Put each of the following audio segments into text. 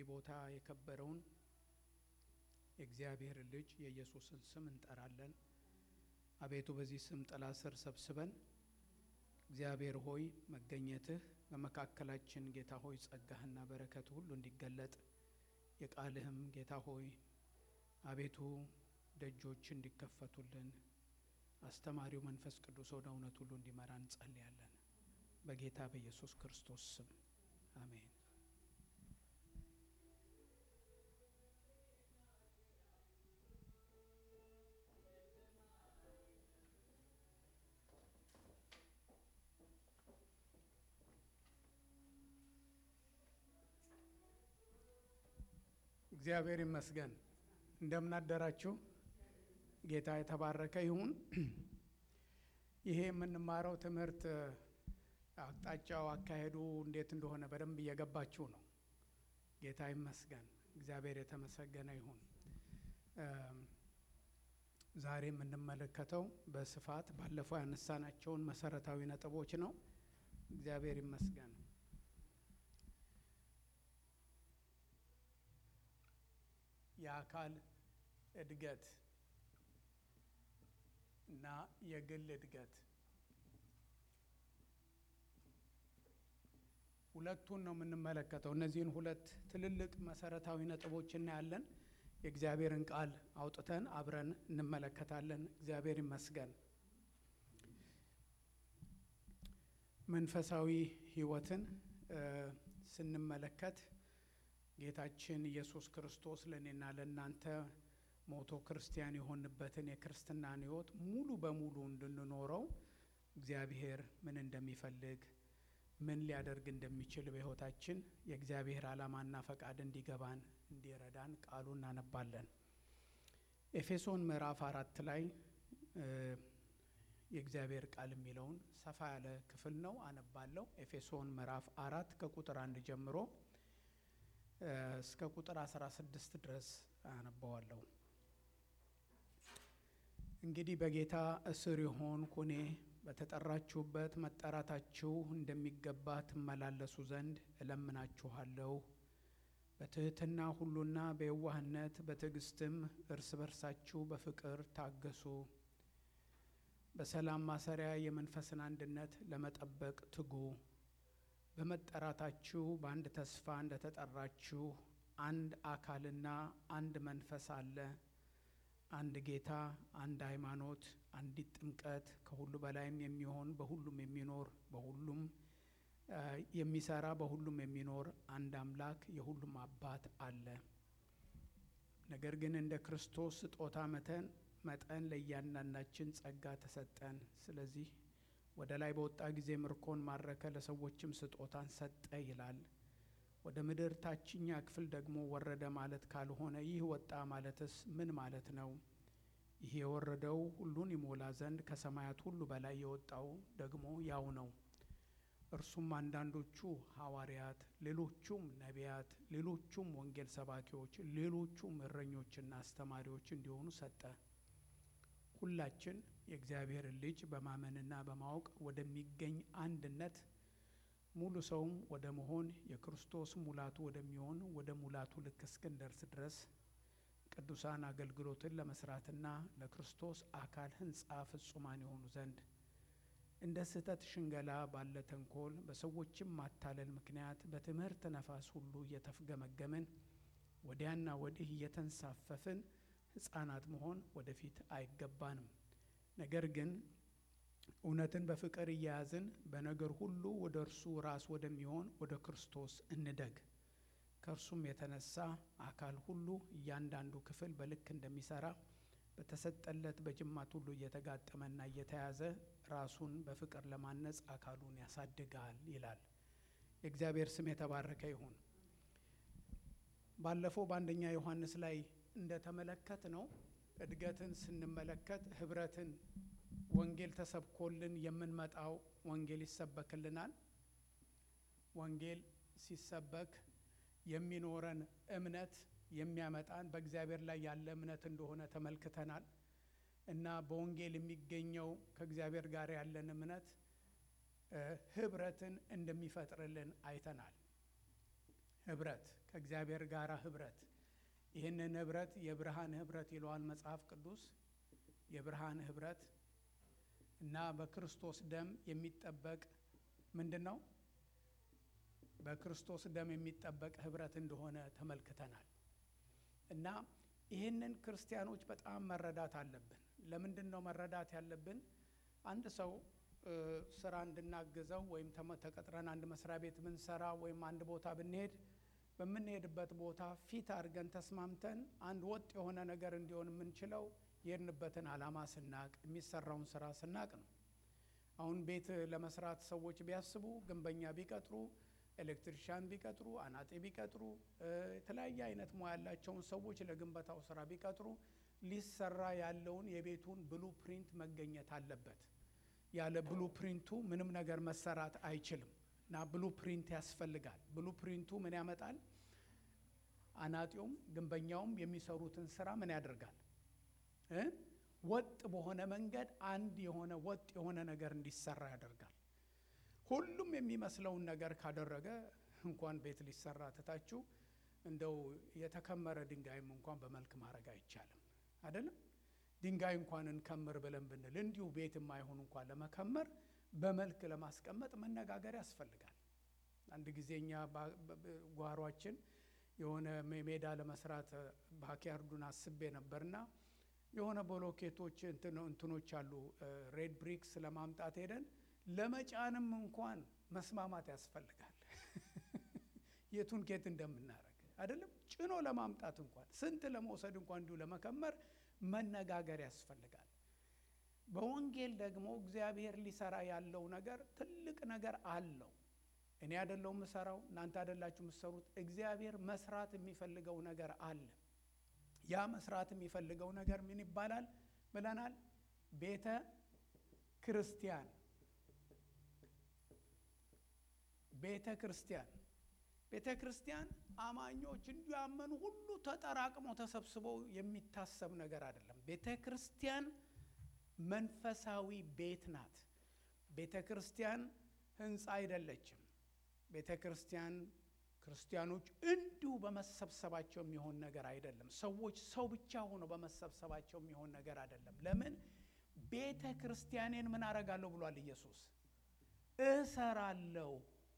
በዚህ ቦታ የከበረውን የእግዚአብሔር ልጅ የኢየሱስን ስም እንጠራለን። አቤቱ በዚህ ስም ጥላ ስር ሰብስበን እግዚአብሔር ሆይ መገኘትህ በመካከላችን ጌታ ሆይ ጸጋህና በረከት ሁሉ እንዲገለጥ የቃልህም ጌታ ሆይ አቤቱ ደጆች እንዲከፈቱልን አስተማሪው መንፈስ ቅዱስ ወደ እውነት ሁሉ እንዲመራ እንጸልያለን። በጌታ በኢየሱስ ክርስቶስ ስም አሜን። እግዚአብሔር ይመስገን። እንደምናደራችሁ ጌታ የተባረከ ይሁን። ይሄ የምንማረው ትምህርት አቅጣጫው፣ አካሄዱ እንዴት እንደሆነ በደንብ እየገባችሁ ነው። ጌታ ይመስገን። እግዚአብሔር የተመሰገነ ይሁን። ዛሬ የምንመለከተው በስፋት ባለፈው ያነሳናቸውን መሰረታዊ ነጥቦች ነው። እግዚአብሔር ይመስገን። የአካል እድገት እና የግል እድገት ሁለቱን ነው የምንመለከተው። እነዚህን ሁለት ትልልቅ መሰረታዊ ነጥቦች እናያለን። የእግዚአብሔርን ቃል አውጥተን አብረን እንመለከታለን። እግዚአብሔር ይመስገን። መንፈሳዊ ሕይወትን ስንመለከት ጌታችን ኢየሱስ ክርስቶስ ለእኔና ለእናንተ ሞቶ ክርስቲያን የሆንበትን የክርስትናን ሕይወት ሙሉ በሙሉ እንድንኖረው እግዚአብሔር ምን እንደሚፈልግ ምን ሊያደርግ እንደሚችል በሕይወታችን የእግዚአብሔር ዓላማና ፈቃድ እንዲገባን እንዲረዳን ቃሉ እናነባለን። ኤፌሶን ምዕራፍ አራት ላይ የእግዚአብሔር ቃል የሚለውን ሰፋ ያለ ክፍል ነው፣ አነባለሁ። ኤፌሶን ምዕራፍ አራት ከቁጥር አንድ ጀምሮ እስከ ቁጥር 16 ድረስ አነባዋለሁ። እንግዲህ በጌታ እስር የሆንኩ እኔ በተጠራችሁበት መጠራታችሁ እንደሚገባ ትመላለሱ ዘንድ እለምናችኋለሁ። በትሕትና ሁሉና በየዋህነት በትዕግስትም እርስ በርሳችሁ በፍቅር ታገሱ። በሰላም ማሰሪያ የመንፈስን አንድነት ለመጠበቅ ትጉ። በመጠራታችሁ በአንድ ተስፋ እንደተጠራችሁ አንድ አካልና አንድ መንፈስ አለ። አንድ ጌታ፣ አንድ ሃይማኖት፣ አንዲት ጥምቀት፣ ከሁሉ በላይም የሚሆን በሁሉም የሚኖር በሁሉም የሚሰራ በሁሉም የሚኖር አንድ አምላክ የሁሉም አባት አለ። ነገር ግን እንደ ክርስቶስ ስጦታ መጠን መጠን ለእያንዳንዳችን ጸጋ ተሰጠን። ስለዚህ ወደ ላይ በወጣ ጊዜ ምርኮን ማረከ፣ ለሰዎችም ስጦታን ሰጠ ይላል። ወደ ምድር ታችኛ ክፍል ደግሞ ወረደ ማለት ካልሆነ ይህ ወጣ ማለትስ ምን ማለት ነው? ይህ የወረደው ሁሉን ይሞላ ዘንድ ከሰማያት ሁሉ በላይ የወጣው ደግሞ ያው ነው። እርሱም አንዳንዶቹ ሐዋርያት፣ ሌሎቹም ነቢያት፣ ሌሎቹም ወንጌል ሰባኪዎች፣ ሌሎቹም እረኞችና አስተማሪዎች እንዲሆኑ ሰጠ። ሁላችን የእግዚአብሔርን ልጅ በማመንና በማወቅ ወደሚገኝ አንድነት ሙሉ ሰውም ወደ መሆን የክርስቶስ ሙላቱ ወደሚሆን ወደ ሙላቱ ልክ እስክንደርስ ድረስ ቅዱሳን አገልግሎትን ለመስራትና ለክርስቶስ አካል ሕንጻ ፍጹማን የሆኑ ዘንድ እንደ ስህተት ሽንገላ ባለ ተንኮል በሰዎችም ማታለል ምክንያት በትምህርት ነፋስ ሁሉ እየተፍገመገምን ወዲያና ወዲህ እየተንሳፈፍን ሕፃናት መሆን ወደፊት አይገባንም። ነገር ግን እውነትን በፍቅር እያያዝን በነገር ሁሉ ወደ እርሱ ራስ ወደሚሆን ወደ ክርስቶስ እንደግ። ከእርሱም የተነሳ አካል ሁሉ እያንዳንዱ ክፍል በልክ እንደሚሰራ በተሰጠለት በጅማት ሁሉ እየተጋጠመና እየተያዘ ራሱን በፍቅር ለማነጽ አካሉን ያሳድጋል ይላል። የእግዚአብሔር ስም የተባረከ ይሁን። ባለፈው በአንደኛ ዮሐንስ ላይ እንደተመለከት ነው እድገትን ስንመለከት ህብረትን ወንጌል ተሰብኮልን የምንመጣው ወንጌል ይሰበክልናል። ወንጌል ሲሰበክ የሚኖረን እምነት የሚያመጣን በእግዚአብሔር ላይ ያለ እምነት እንደሆነ ተመልክተናል እና በወንጌል የሚገኘው ከእግዚአብሔር ጋር ያለን እምነት ህብረትን እንደሚፈጥርልን አይተናል። ህብረት ከእግዚአብሔር ጋር ህብረት ይህንን ህብረት የብርሃን ህብረት ይለዋል መጽሐፍ ቅዱስ የብርሃን ህብረት እና በክርስቶስ ደም የሚጠበቅ ምንድን ነው በክርስቶስ ደም የሚጠበቅ ህብረት እንደሆነ ተመልክተናል እና ይህንን ክርስቲያኖች በጣም መረዳት አለብን ለምንድን ነው መረዳት ያለብን አንድ ሰው ስራ እንድናግዘው ወይም ተቀጥረን አንድ መስሪያ ቤት ብንሰራ ወይም አንድ ቦታ ብንሄድ በምንሄድበት ቦታ ፊት አድርገን ተስማምተን አንድ ወጥ የሆነ ነገር እንዲሆን የምንችለው የሄድንበትን አላማ ስናቅ የሚሰራውን ስራ ስናቅ ነው አሁን ቤት ለመስራት ሰዎች ቢያስቡ ግንበኛ ቢቀጥሩ ኤሌክትሪሻን ቢቀጥሩ አናጤ ቢቀጥሩ የተለያየ አይነት ሙያ ያላቸውን ሰዎች ለግንበታው ስራ ቢቀጥሩ ሊሰራ ያለውን የቤቱን ብሉ ፕሪንት መገኘት አለበት ያለ ብሉ ፕሪንቱ ምንም ነገር መሰራት አይችልም እና ብሉ ፕሪንት ያስፈልጋል ብሉ ፕሪንቱ ምን ያመጣል አናጢውም ግንበኛውም የሚሰሩትን ስራ ምን ያደርጋል ወጥ በሆነ መንገድ አንድ የሆነ ወጥ የሆነ ነገር እንዲሰራ ያደርጋል ሁሉም የሚመስለውን ነገር ካደረገ እንኳን ቤት ሊሰራ ትታችሁ እንደው የተከመረ ድንጋይም እንኳን በመልክ ማድረግ አይቻልም አይደለም ድንጋይ እንኳን እንከምር ብለን ብንል እንዲሁ ቤት የማይሆን እንኳን ለመከመር በመልክ ለማስቀመጥ መነጋገር ያስፈልጋል አንድ ጊዜ እኛ ጓሯችን የሆነ ሜዳ ለመስራት ባኪያርዱን አስቤ ነበርና የሆነ ቦሎኬቶች እንትኖች አሉ ሬድ ብሪክስ ለማምጣት ሄደን ለመጫንም እንኳን መስማማት ያስፈልጋል የቱን ኬት እንደምናደረግ አይደለም ጭኖ ለማምጣት እንኳን ስንት ለመውሰድ እንኳን እንዲሁ ለመከመር መነጋገር ያስፈልጋል በወንጌል ደግሞ እግዚአብሔር ሊሰራ ያለው ነገር ትልቅ ነገር አለው እኔ አደለው የምሰራው እናንተ አደላችሁ የምትሰሩት እግዚአብሔር መስራት የሚፈልገው ነገር አለ ያ መስራት የሚፈልገው ነገር ምን ይባላል ብለናል ቤተ ክርስቲያን ቤተ ክርስቲያን ቤተ ክርስቲያን አማኞች እንዲያመኑ ሁሉ ተጠራቅሞ ተሰብስበው የሚታሰብ ነገር አይደለም ቤተ ክርስቲያን መንፈሳዊ ቤት ናት ቤተ ክርስቲያን ህንፃ አይደለችም ቤተ ክርስቲያን ክርስቲያኖች እንዲሁ በመሰብሰባቸው የሚሆን ነገር አይደለም ሰዎች ሰው ብቻ ሆኖ በመሰብሰባቸው የሚሆን ነገር አይደለም ለምን ቤተ ክርስቲያኔን ምን አረጋለሁ ብሏል ኢየሱስ እሰራለሁ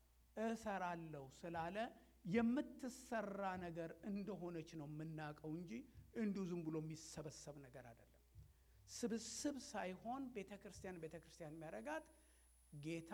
እሰራለሁ ስላለ የምትሰራ ነገር እንደሆነች ነው የምናውቀው እንጂ እንዲሁ ዝም ብሎ የሚሰበሰብ ነገር አይደለም ስብስብ ሳይሆን ቤተ ክርስቲያን ቤተ ክርስቲያን የሚያረጋት ጌታ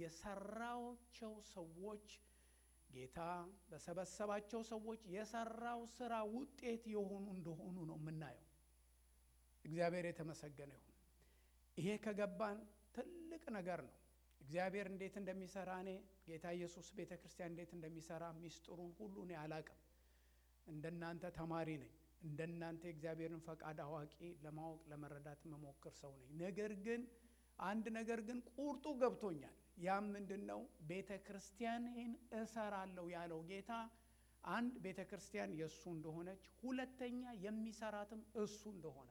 የሰራቸው ሰዎች ጌታ በሰበሰባቸው ሰዎች የሰራው ስራ ውጤት የሆኑ እንደሆኑ ነው የምናየው እግዚአብሔር የተመሰገነ ይሁን ይሄ ከገባን ትልቅ ነገር ነው እግዚአብሔር እንዴት እንደሚሰራ እኔ ጌታ ኢየሱስ ቤተ ክርስቲያን እንዴት እንደሚሰራ ሚስጥሩን ሁሉ እኔ አላቅም እንደናንተ ተማሪ ነኝ እንደናንተ የእግዚአብሔርን ፈቃድ አዋቂ ለማወቅ ለመረዳት መሞክር ሰው ነኝ ነገር ግን አንድ ነገር ግን ቁርጡ ገብቶኛል ያም ምንድን ነው ቤተ ክርስቲያንን እሰራለሁ ያለው ጌታ አንድ ቤተ ክርስቲያን የእሱ እንደሆነች ሁለተኛ የሚሰራትም እሱ እንደሆነ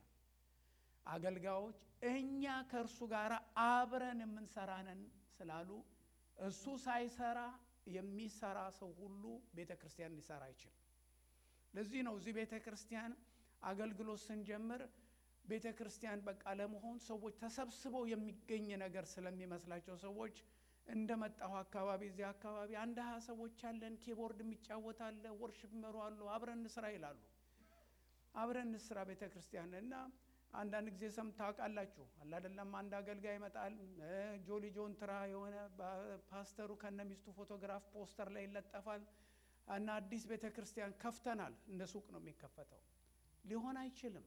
አገልጋዮች እኛ ከእርሱ ጋር አብረን የምንሰራነን ስላሉ እሱ ሳይሰራ የሚሰራ ሰው ሁሉ ቤተ ክርስቲያን ሊሰራ አይችልም ለዚህ ነው እዚህ ቤተ ክርስቲያን አገልግሎት ስንጀምር ቤተ ክርስቲያን በቃ ለመሆን ሰዎች ተሰብስበው የሚገኝ ነገር ስለሚመስላቸው ሰዎች እንደ መጣሁ አካባቢ እዚህ አካባቢ አንድ ሀያ ሰዎች አለን ኪቦርድ የሚጫወት አለ ወርሽፕ መሩ አሉ አብረን እንስራ ይላሉ አብረን እንስራ ቤተ ክርስቲያን እና አንዳንድ ጊዜ ሰም ታውቃላችሁ አላደለም አንድ አገልጋይ ይመጣል ጆሊ ጆን ትራ የሆነ ፓስተሩ ከነ ሚስቱ ፎቶግራፍ ፖስተር ላይ ይለጠፋል እና አዲስ ቤተ ክርስቲያን ከፍተናል እንደ ሱቅ ነው የሚከፈተው ሊሆን አይችልም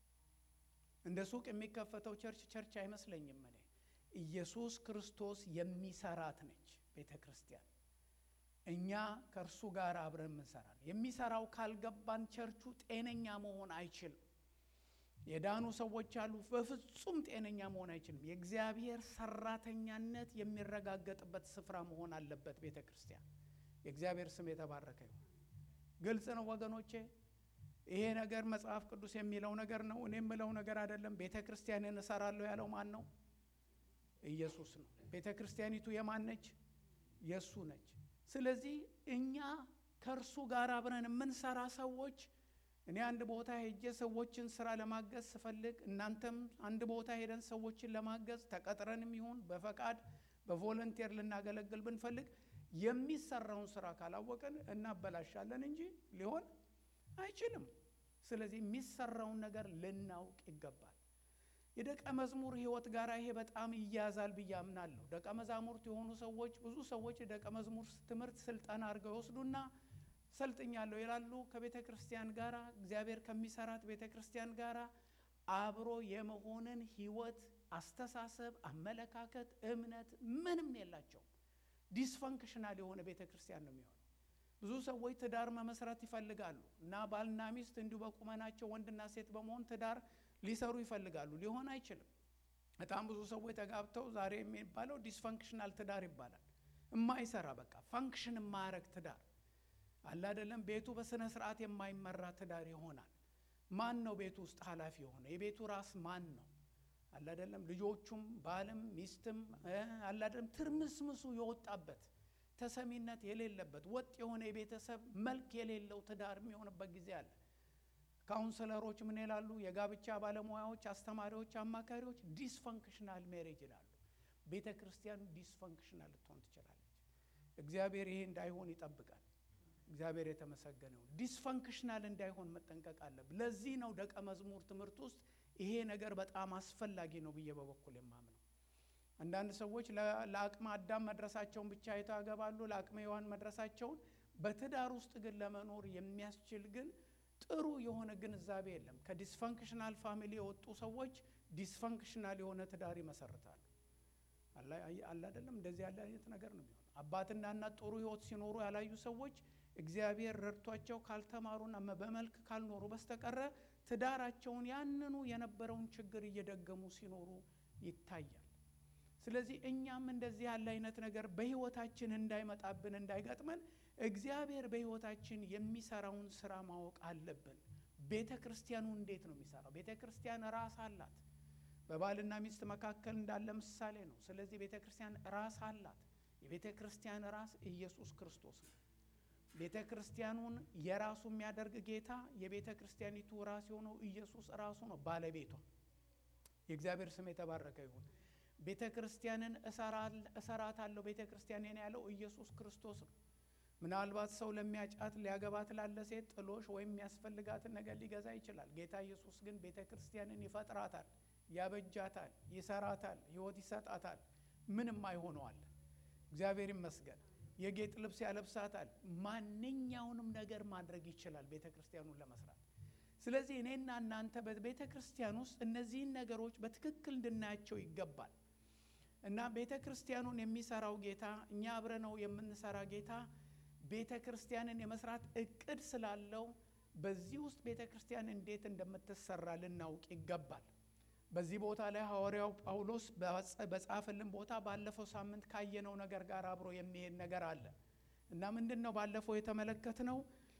እንደ ሱቅ የሚከፈተው ቸርች ቸርች አይመስለኝም እኔ ኢየሱስ ክርስቶስ የሚሰራት ነች ቤተ ክርስቲያን እኛ ከእርሱ ጋር አብረን ምንሰራል የሚሰራው ካልገባን ቸርቹ ጤነኛ መሆን አይችልም የዳኑ ሰዎች አሉ በፍጹም ጤነኛ መሆን አይችልም የእግዚአብሔር ሰራተኛነት የሚረጋገጥበት ስፍራ መሆን አለበት ቤተ ክርስቲያን የእግዚአብሔር ስም የተባረከ ይሁን ግልጽ ነው ወገኖቼ ይሄ ነገር መጽሐፍ ቅዱስ የሚለው ነገር ነው እኔ የምለው ነገር አይደለም ቤተ ክርስቲያንን እሰራለሁ ያለው ማን ነው ኢየሱስ ነው ቤተ ክርስቲያኒቱ የማን ነች የእሱ ነች ስለዚህ እኛ ከእርሱ ጋር አብረን የምንሰራ ሰዎች እኔ አንድ ቦታ ሄጄ ሰዎችን ስራ ለማገዝ ስፈልግ እናንተም አንድ ቦታ ሄደን ሰዎችን ለማገዝ ተቀጥረንም ይሁን በፈቃድ በቮለንቴር ልናገለግል ብንፈልግ የሚሰራውን ስራ ካላወቅን እናበላሻለን እንጂ ሊሆን አይችልም። ስለዚህ የሚሰራውን ነገር ልናውቅ ይገባል። የደቀ መዝሙር ሕይወት ጋር ይሄ በጣም ይያዛል ብዬ አምናለሁ። ደቀ መዛሙርት የሆኑ ሰዎች ብዙ ሰዎች የደቀ መዝሙር ትምህርት ስልጠና አድርገው ይወስዱና ሰልጥኛለሁ ይላሉ። ከቤተ ክርስቲያን ጋር እግዚአብሔር ከሚሰራት ቤተ ክርስቲያን ጋር አብሮ የመሆንን ሕይወት፣ አስተሳሰብ፣ አመለካከት፣ እምነት ምንም የላቸው። ዲስፈንክሽናል የሆነ ቤተ ክርስቲያን ነው የሚሆነው። ብዙ ሰዎች ትዳር መመስረት ይፈልጋሉ እና ባልና ሚስት እንዲሁ በቁመናቸው ወንድና ሴት በመሆን ትዳር ሊሰሩ ይፈልጋሉ። ሊሆን አይችልም። በጣም ብዙ ሰዎች ተጋብተው ዛሬ የሚባለው ዲስፈንክሽናል ትዳር ይባላል። የማይሰራ በቃ ፋንክሽን የማያረግ ትዳር አለ አይደለም። ቤቱ በስነ ስርዓት የማይመራ ትዳር ይሆናል። ማን ነው ቤቱ ውስጥ ኃላፊ የሆነ? የቤቱ ራስ ማን ነው? አለ አይደለም። ልጆቹም ባልም ሚስትም አለ አይደለም። ትርምስምሱ የወጣበት ተሰሚነት የሌለበት ወጥ የሆነ የቤተሰብ መልክ የሌለው ትዳር የሚሆንበት ጊዜ አለ። ካውንስለሮች ምን ይላሉ? የጋብቻ ባለሙያዎች፣ አስተማሪዎች፣ አማካሪዎች ዲስፈንክሽናል ሜሬጅ ይላሉ። ቤተ ክርስቲያኑ ዲስፈንክሽናል ልትሆን ትችላለች። እግዚአብሔር ይሄ እንዳይሆን ይጠብቃል። እግዚአብሔር የተመሰገነው ዲስፈንክሽናል እንዳይሆን መጠንቀቅ አለብን። ለዚህ ነው ደቀ መዝሙር ትምህርት ውስጥ ይሄ ነገር በጣም አስፈላጊ ነው ብዬ በበኩል የማምነው። አንዳንድ ሰዎች ለአቅመ አዳም መድረሳቸውን ብቻ አይተው ያገባሉ፣ ለአቅመ ሔዋን መድረሳቸውን። በትዳር ውስጥ ግን ለመኖር የሚያስችል ግን ጥሩ የሆነ ግንዛቤ የለም። ከዲስፈንክሽናል ፋሚሊ የወጡ ሰዎች ዲስፈንክሽናል የሆነ ትዳር ይመሰርታሉ። አለ አይደለም? እንደዚህ ያለ አይነት ነገር ነው የሚሆነው። አባትና እናት ጥሩ ሕይወት ሲኖሩ ያላዩ ሰዎች እግዚአብሔር ረድቷቸው ካልተማሩና በመልክ ካልኖሩ በስተቀረ ትዳራቸውን ያንኑ የነበረውን ችግር እየደገሙ ሲኖሩ ይታያል። ስለዚህ እኛም እንደዚህ ያለ አይነት ነገር በሕይወታችን እንዳይመጣብን እንዳይገጥመን እግዚአብሔር በሕይወታችን የሚሰራውን ስራ ማወቅ አለብን። ቤተ ክርስቲያኑ እንዴት ነው የሚሰራው? ቤተ ክርስቲያን ራስ አላት። በባልና ሚስት መካከል እንዳለ ምሳሌ ነው። ስለዚህ ቤተ ክርስቲያን ራስ አላት። የቤተ ክርስቲያን ራስ ኢየሱስ ክርስቶስ ነው። ቤተ ክርስቲያኑን የራሱ የሚያደርግ ጌታ የቤተ ክርስቲያኒቱ ራስ የሆነው ኢየሱስ ራሱ ነው ባለቤቷ። የእግዚአብሔር ስም የተባረከ ይሁን። ቤተ ክርስቲያንን እሰራታለሁ ቤተ ክርስቲያንን ያለው ኢየሱስ ክርስቶስ ነው። ምናልባት ሰው ለሚያጫት ሊያገባት ላለ ሴት ጥሎሽ ወይም የሚያስፈልጋትን ነገር ሊገዛ ይችላል። ጌታ ኢየሱስ ግን ቤተ ክርስቲያንን ይፈጥራታል፣ ያበጃታል፣ ይሰራታል፣ ሕይወት ይሰጣታል። ምንም አይሆነዋል። እግዚአብሔር ይመስገን። የጌጥ ልብስ ያለብሳታል። ማንኛውንም ነገር ማድረግ ይችላል ቤተ ክርስቲያኑን ለመስራት። ስለዚህ እኔና እናንተ በቤተ ክርስቲያን ውስጥ እነዚህን ነገሮች በትክክል እንድናያቸው ይገባል እና ቤተ ክርስቲያኑን የሚሰራው ጌታ እኛ አብረነው የምንሰራ ጌታ ቤተ ክርስቲያንን የመስራት እቅድ ስላለው በዚህ ውስጥ ቤተ ክርስቲያን እንዴት እንደምትሰራ ልናውቅ ይገባል። በዚህ ቦታ ላይ ሐዋርያው ጳውሎስ በጻፈልን ቦታ ባለፈው ሳምንት ካየነው ነገር ጋር አብሮ የሚሄድ ነገር አለ እና ምንድን ነው ባለፈው የተመለከትነው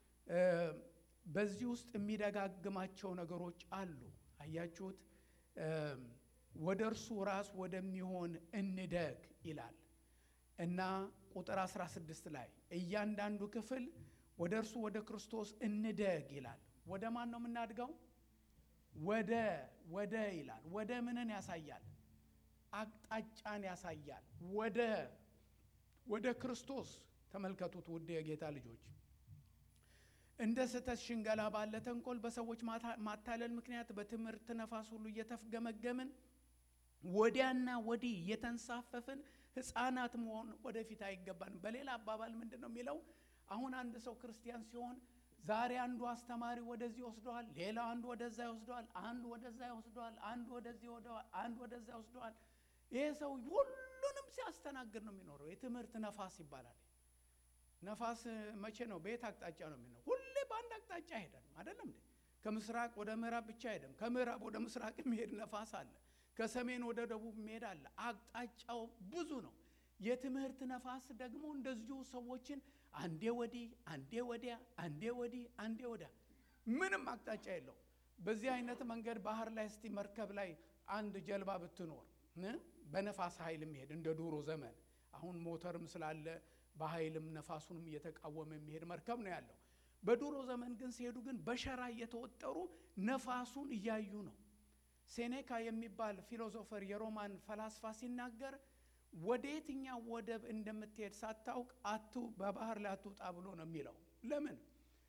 በዚህ ውስጥ የሚደጋግማቸው ነገሮች አሉ። አያችሁት? ወደ እርሱ ራስ ወደሚሆን እንደግ ይላል እና ቁጥር 16 ላይ እያንዳንዱ ክፍል ወደ እርሱ ወደ ክርስቶስ እንደግ ይላል። ወደ ማን ነው የምናድገው? ወደ ወደ ይላል። ወደ ምንን ያሳያል? አቅጣጫን ያሳያል። ወደ ወደ ክርስቶስ ተመልከቱት፣ ውድ የጌታ ልጆች እንደ ስህተት ሽንገላ ባለ ተንኮል በሰዎች ማታለል ምክንያት በትምህርት ነፋስ ሁሉ እየተፍገመገምን ወዲያና ወዲህ እየተንሳፈፍን ሕፃናት መሆን ወደፊት አይገባንም። በሌላ አባባል ምንድን ነው የሚለው? አሁን አንድ ሰው ክርስቲያን ሲሆን ዛሬ አንዱ አስተማሪ ወደዚህ ይወስደዋል፣ ሌላ አንዱ ወደዛ ይወስደዋል፣ አንዱ ወደዛ ይወስደዋል፣ አንዱ ወደዚህ ይወስደዋል፣ አንዱ ወደዛ ይወስደዋል። ይሄ ሰው ሁሉንም ሲያስተናግድ ነው የሚኖረው። የትምህርት ነፋስ ይባላል። ነፋስ መቼ ነው? በየት አቅጣጫ ነው የሚኖረው? ሁሌ በአንድ አቅጣጫ አይሄድም። አይደለም እንዴ? ከምስራቅ ወደ ምዕራብ ብቻ አይሄድም። ከምዕራብ ወደ ምስራቅ የሚሄድ ነፋስ አለ። ከሰሜን ወደ ደቡብ የሚሄድ አለ። አቅጣጫው ብዙ ነው። የትምህርት ነፋስ ደግሞ እንደዚሁ ሰዎችን አንዴ ወዲህ አንዴ ወዲያ አንዴ ወዲህ አንዴ ወዲያ ምንም አቅጣጫ የለው። በዚህ አይነት መንገድ ባህር ላይ እስቲ መርከብ ላይ አንድ ጀልባ ብትኖር በነፋስ ኃይል የሚሄድ እንደ ዱሮ ዘመን አሁን ሞተርም ስላለ በኃይልም ነፋሱንም እየተቃወመ የሚሄድ መርከብ ነው ያለው። በድሮ ዘመን ግን ሲሄዱ ግን በሸራ እየተወጠሩ ነፋሱን እያዩ ነው። ሴኔካ የሚባል ፊሎዞፈር የሮማን ፈላስፋ ሲናገር ወደ የትኛው ወደብ እንደምትሄድ ሳታውቅ አቱ በባህር ላይ አትውጣ ብሎ ነው የሚለው። ለምን?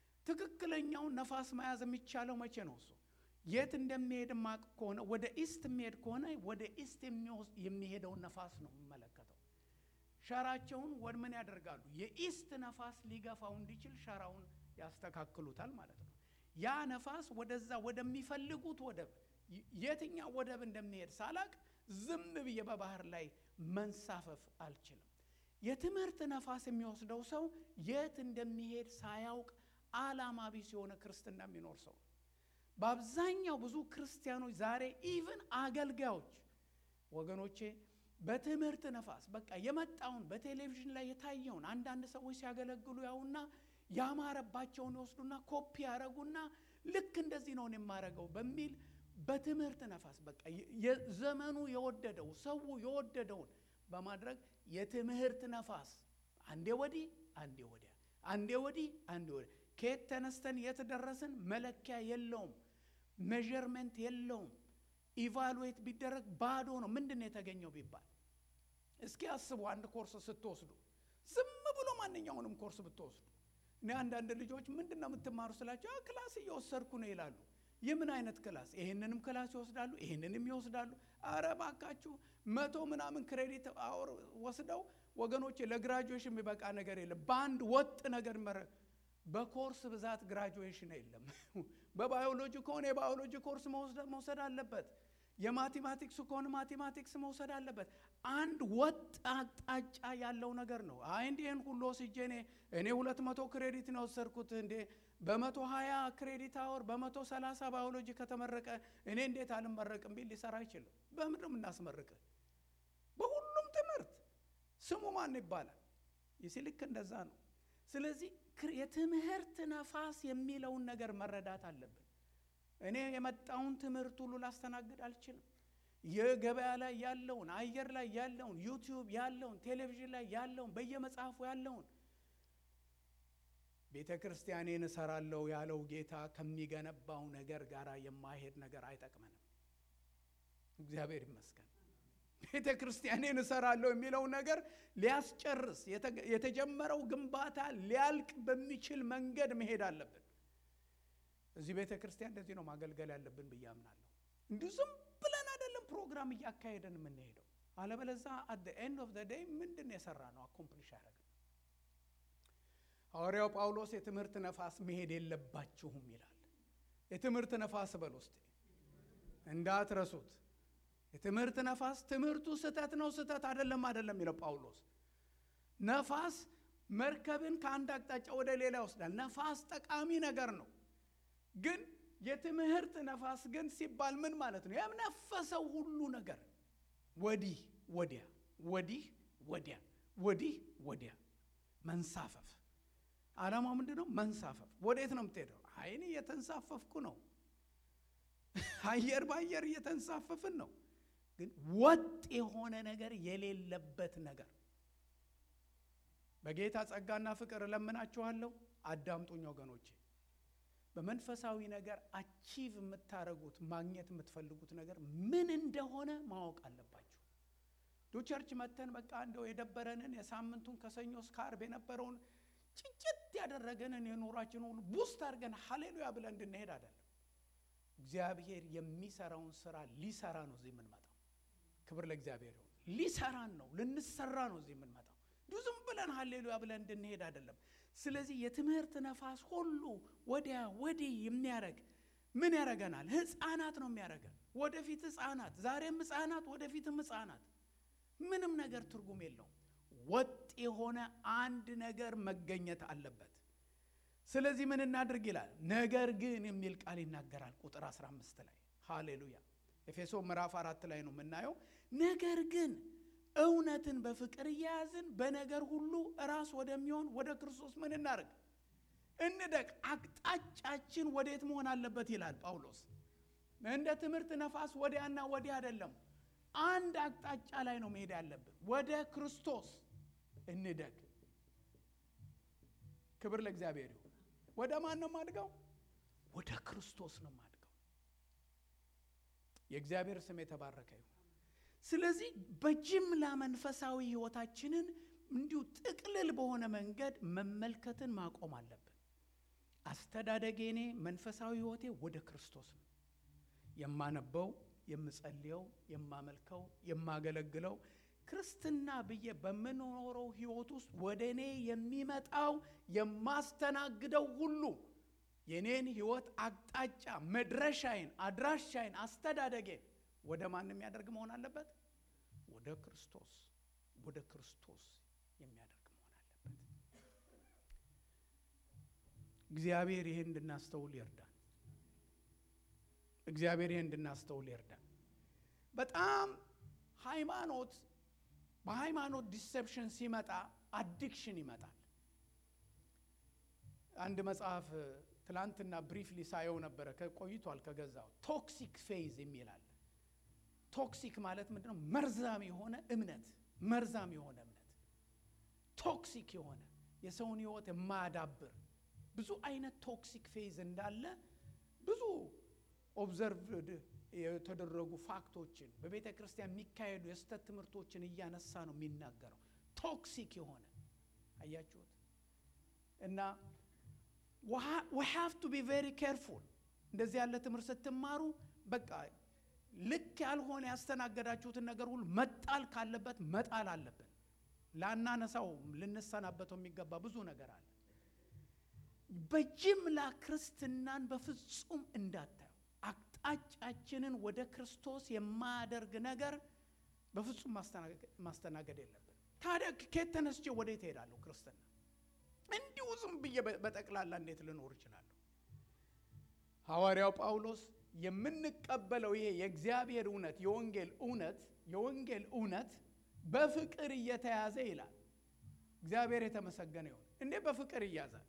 ትክክለኛውን ነፋስ መያዝ የሚቻለው መቼ ነው? እሱ የት እንደሚሄድ ማቅ ከሆነ ወደ ኢስት የሚሄድ ከሆነ ወደ ኢስት የሚሄደውን ነፋስ ነው የሚመለከተው። ሸራቸውን ወደ ምን ያደርጋሉ? የኢስት ነፋስ ሊገፋው እንዲችል ሸራውን ያስተካክሉታል ማለት ነው። ያ ነፋስ ወደዛ ወደሚፈልጉት ወደብ የትኛው ወደብ እንደሚሄድ ሳላቅ ዝም ብዬ በባህር ላይ መንሳፈፍ አልችልም። የትምህርት ነፋስ የሚወስደው ሰው የት እንደሚሄድ ሳያውቅ ዓላማ ቢስ የሆነ ክርስትና የሚኖር ሰው በአብዛኛው ብዙ ክርስቲያኖች ዛሬ ኢቭን አገልጋዮች ወገኖቼ በትምህርት ነፋስ በቃ የመጣውን በቴሌቪዥን ላይ የታየውን አንዳንድ ሰዎች ሲያገለግሉ ያውና ያማረባቸውን ይወስዱና ኮፒ ያደረጉና ልክ እንደዚህ ነው የማረገው በሚል በትምህርት ነፋስ በቃ ዘመኑ የወደደው ሰው የወደደውን በማድረግ የትምህርት ነፋስ አንዴ ወዲህ አንዴ ወዲያ፣ አንዴ ወዲህ አንዴ ወዲያ፣ ከየት ተነስተን የት ደረስን መለኪያ የለውም፣ ሜዠርመንት የለውም። ኢቫሉዌት ቢደረግ ባዶ ነው። ምንድን ነው የተገኘው ቢባል እስኪ አስቡ። አንድ ኮርስ ስትወስዱ ዝም ብሎ ማንኛውንም ኮርስ ብትወስዱ እኔ አንዳንድ ልጆች ምንድን ነው የምትማሩ ስላቸው ክላስ እየወሰድኩ ነው ይላሉ። የምን አይነት ክላስ? ይህንንም ክላስ ይወስዳሉ፣ ይህንንም ይወስዳሉ። አረ እባካችሁ መቶ ምናምን ክሬዲት አወር ወስደው ወገኖች፣ ለግራጁዌሽን የሚበቃ ነገር የለም። በአንድ ወጥ ነገር መረ በኮርስ ብዛት ግራጁዌሽን የለም። በባዮሎጂ ከሆነ የባዮሎጂ ኮርስ መውሰድ አለበት። የማቴማቲክስ ከሆነ ማቴማቲክስ መውሰድ አለበት። አንድ ወጥ አቅጣጫ ያለው ነገር ነው። አይ እንዲህን ሁሉ ወስጄ እኔ እኔ ሁለት መቶ ክሬዲት ነው የወሰድኩት እንዴ በመቶ ሀያ ክሬዲት አወር በመቶ ሰላሳ ባዮሎጂ ከተመረቀ እኔ እንዴት አልመረቅም ቢል ሊሰራ አይችልም። በምንድን ነው የምናስመርቅህ? በሁሉም ትምህርት ስሙ ማን ይባላል? ይሲ ልክ እንደዛ ነው። ስለዚህ የትምህርት ነፋስ የሚለውን ነገር መረዳት አለብን። እኔ የመጣውን ትምህርት ሁሉ ላስተናግድ አልችልም። የገበያ ላይ ያለውን፣ አየር ላይ ያለውን፣ ዩቲዩብ ያለውን፣ ቴሌቪዥን ላይ ያለውን፣ በየመጽሐፉ ያለውን ቤተ ክርስቲያኔን እሰራለሁ ያለው ጌታ ከሚገነባው ነገር ጋር የማይሄድ ነገር አይጠቅመንም። እግዚአብሔር ይመስገን። ቤተ ክርስቲያኔን እሰራለሁ የሚለው ነገር ሊያስጨርስ የተጀመረው ግንባታ ሊያልቅ በሚችል መንገድ መሄድ አለብን። እዚህ ቤተ ክርስቲያን እንደዚህ ነው ማገልገል ያለብን ብዬ አምናለሁ። እንዲሁ ዝም ብለን አይደለም ፕሮግራም እያካሄደን የምንሄደው። አለበለዛ አት ኤንድ ኦፍ ዴይ ምንድን የሰራ ነው አኮምፕሊሽ ያደረግ ሐዋርያው ጳውሎስ የትምህርት ነፋስ መሄድ የለባችሁም ይላል። የትምህርት ነፋስ በል ውስጥ እንዳትረሱት። የትምህርት ነፋስ ትምህርቱ ስህተት ነው ስህተት አይደለም አይደለም የሚለው ጳውሎስ። ነፋስ መርከብን ከአንድ አቅጣጫ ወደ ሌላ ይወስዳል። ነፋስ ጠቃሚ ነገር ነው። ግን የትምህርት ነፋስ ግን ሲባል ምን ማለት ነው? የነፈሰው ሁሉ ነገር ወዲህ ወዲያ፣ ወዲህ ወዲያ፣ ወዲህ ወዲያ መንሳፈፍ ዓላማው ምንድን ነው? መንሳፈፍ። ወዴት ነው የምትሄደው? አይን እየተንሳፈፍኩ ነው። አየር በአየር እየተንሳፈፍን ነው። ግን ወጥ የሆነ ነገር የሌለበት ነገር በጌታ ጸጋና ፍቅር እለምናችኋለሁ፣ አዳምጡኝ ወገኖቼ። በመንፈሳዊ ነገር አቺቭ የምታደርጉት ማግኘት የምትፈልጉት ነገር ምን እንደሆነ ማወቅ አለባችሁ። ዱ ቸርች መተን በቃ እንደው የደበረንን የሳምንቱን ከሰኞ እስከ ዓርብ የነበረውን ጭጭት ያደረገንን የኑሯችን ሁሉ ቡስት አድርገን ሀሌሉያ ብለን እንድንሄድ አይደለም። እግዚአብሔር የሚሰራውን ስራ ሊሰራ ነው እዚህ የምንመጣው። ክብር ለእግዚአብሔር ይሁን። ሊሰራን ነው፣ ልንሰራ ነው እዚህ የምንመጣው። እንዲሁ ዝም ብለን ሀሌሉያ ብለን እንድንሄድ አይደለም። ስለዚህ የትምህርት ነፋስ ሁሉ ወዲያ ወዲህ የሚያደርግ ምን ያደርገናል? ህፃናት ነው የሚያደርገን። ወደፊት ህፃናት፣ ዛሬም ህፃናት፣ ወደፊትም ህፃናት። ምንም ነገር ትርጉም የለውም። ወጥ የሆነ አንድ ነገር መገኘት አለበት። ስለዚህ ምን እናድርግ ይላል። ነገር ግን የሚል ቃል ይናገራል ቁጥር 15 ላይ ሃሌሉያ። ኤፌሶ ምዕራፍ አራት ላይ ነው የምናየው። ነገር ግን እውነትን በፍቅር እያያዝን በነገር ሁሉ ራስ ወደሚሆን ወደ ክርስቶስ ምን እናድርግ? እንደቅ። አቅጣጫችን ወዴት መሆን አለበት ይላል ጳውሎስ። እንደ ትምህርት ነፋስ ወዲያና ወዲያ አይደለም። አንድ አቅጣጫ ላይ ነው መሄድ ያለብን። ወደ ክርስቶስ እንደግ። ክብር ለእግዚአብሔር ይሁን። ወደ ማን ነው የማድገው? ወደ ክርስቶስ ነው የማድገው። የእግዚአብሔር ስም የተባረከ ይሁን። ስለዚህ በጅምላ መንፈሳዊ ሕይወታችንን እንዲሁ ጥቅልል በሆነ መንገድ መመልከትን ማቆም አለብን። አስተዳደጌ እኔ መንፈሳዊ ሕይወቴ ወደ ክርስቶስ ነው የማነበው፣ የምጸልየው፣ የማመልከው፣ የማገለግለው ክርስትና ብዬ በምኖረው ሕይወት ውስጥ ወደ እኔ የሚመጣው የማስተናግደው ሁሉ የኔን ሕይወት አቅጣጫ መድረሻዬን፣ አድራሻዬን፣ አስተዳደጌን ወደ ማን የሚያደርግ መሆን አለበት? ወደ ክርስቶስ ወደ ክርስቶስ የሚያደርግ መሆን አለበት። እግዚአብሔር ይሄን እንድናስተውል ይርዳን። እግዚአብሔር ይሄን እንድናስተውል ይርዳን። በጣም ሃይማኖት በሃይማኖት ዲሴፕሽን ሲመጣ አዲክሽን ይመጣል። አንድ መጽሐፍ ትላንትና ብሪፍሊ ሳየው ነበረ፣ ቆይቷል ከገዛው ቶክሲክ ፌዝ የሚል አለ። ቶክሲክ ማለት ምንድን ነው? መርዛም የሆነ እምነት፣ መርዛም የሆነ እምነት፣ ቶክሲክ የሆነ የሰውን ሕይወት የማያዳብር ብዙ አይነት ቶክሲክ ፌዝ እንዳለ ብዙ ኦብዘርቭድ የተደረጉ ፋክቶችን በቤተ ክርስቲያን የሚካሄዱ የስህተት ትምህርቶችን እያነሳ ነው የሚናገረው። ቶክሲክ የሆነ አያችሁት። እና ዊ ሃቭ ቱ ቢ ቬሪ ኬርፉል። እንደዚህ ያለ ትምህርት ስትማሩ በቃ ልክ ያልሆነ ያስተናገዳችሁትን ነገር ሁሉ መጣል ካለበት መጣል አለብን። ላናነሳው ልንሰናበተው የሚገባ ብዙ ነገር አለ። በጅምላ ክርስትናን በፍጹም እንዳታዩ። አቅጣጫችንን ወደ ክርስቶስ የማያደርግ ነገር በፍጹም ማስተናገድ የለብን። ታዲያ ከየት ተነስቼ ወዴት እሄዳለሁ? ክርስትና እንዲሁ ዝም ብዬ በጠቅላላ እንዴት ልኖር እችላለሁ? ሐዋርያው ጳውሎስ የምንቀበለው ይሄ የእግዚአብሔር እውነት የወንጌል እውነት የወንጌል እውነት በፍቅር እየተያዘ ይላል። እግዚአብሔር የተመሰገነ ይሁን። እንዴ በፍቅር ይያዛል።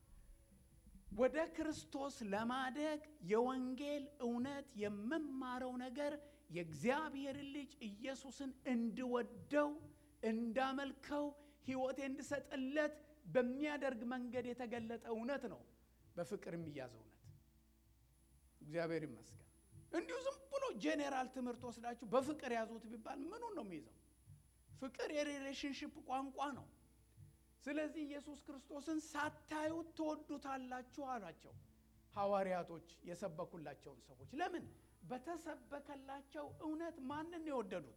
ወደ ክርስቶስ ለማደግ የወንጌል እውነት የምማረው ነገር የእግዚአብሔር ልጅ ኢየሱስን እንድወደው እንዳመልከው ሕይወቴ እንድሰጥለት በሚያደርግ መንገድ የተገለጠ እውነት ነው። በፍቅር የሚያዘው እውነት እግዚአብሔር ይመስገን። እንዲሁ ዝም ብሎ ጄኔራል ትምህርት ወስዳችሁ በፍቅር ያዙት ቢባል ምኑን ነው የሚይዘው? ፍቅር የሪሌሽንሽፕ ቋንቋ ነው። ስለዚህ ኢየሱስ ክርስቶስን ሳታዩት ትወዱታላችሁ አሏቸው ሐዋርያቶች የሰበኩላቸውን ሰዎች። ለምን? በተሰበከላቸው እውነት ማንን የወደዱት?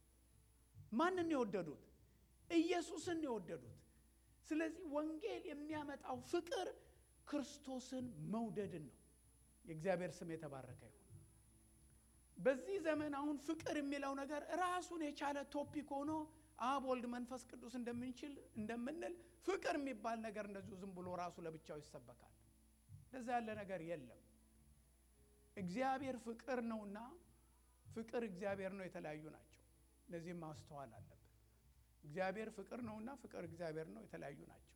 ማንን የወደዱት? ኢየሱስን የወደዱት። ስለዚህ ወንጌል የሚያመጣው ፍቅር ክርስቶስን መውደድን ነው። የእግዚአብሔር ስም የተባረከ ይሁን። በዚህ ዘመን አሁን ፍቅር የሚለው ነገር ራሱን የቻለ ቶፒክ ሆኖ አብ ወልድ መንፈስ ቅዱስ እንደምንችል እንደምንል ፍቅር የሚባል ነገር እንደዚሁ ዝም ብሎ ራሱ ለብቻው ይሰበካል። እንደዛ ያለ ነገር የለም። እግዚአብሔር ፍቅር ነውና ፍቅር እግዚአብሔር ነው፣ የተለያዩ ናቸው። እነዚህም ማስተዋል አለብን። እግዚአብሔር ፍቅር ነውና ፍቅር እግዚአብሔር ነው፣ የተለያዩ ናቸው።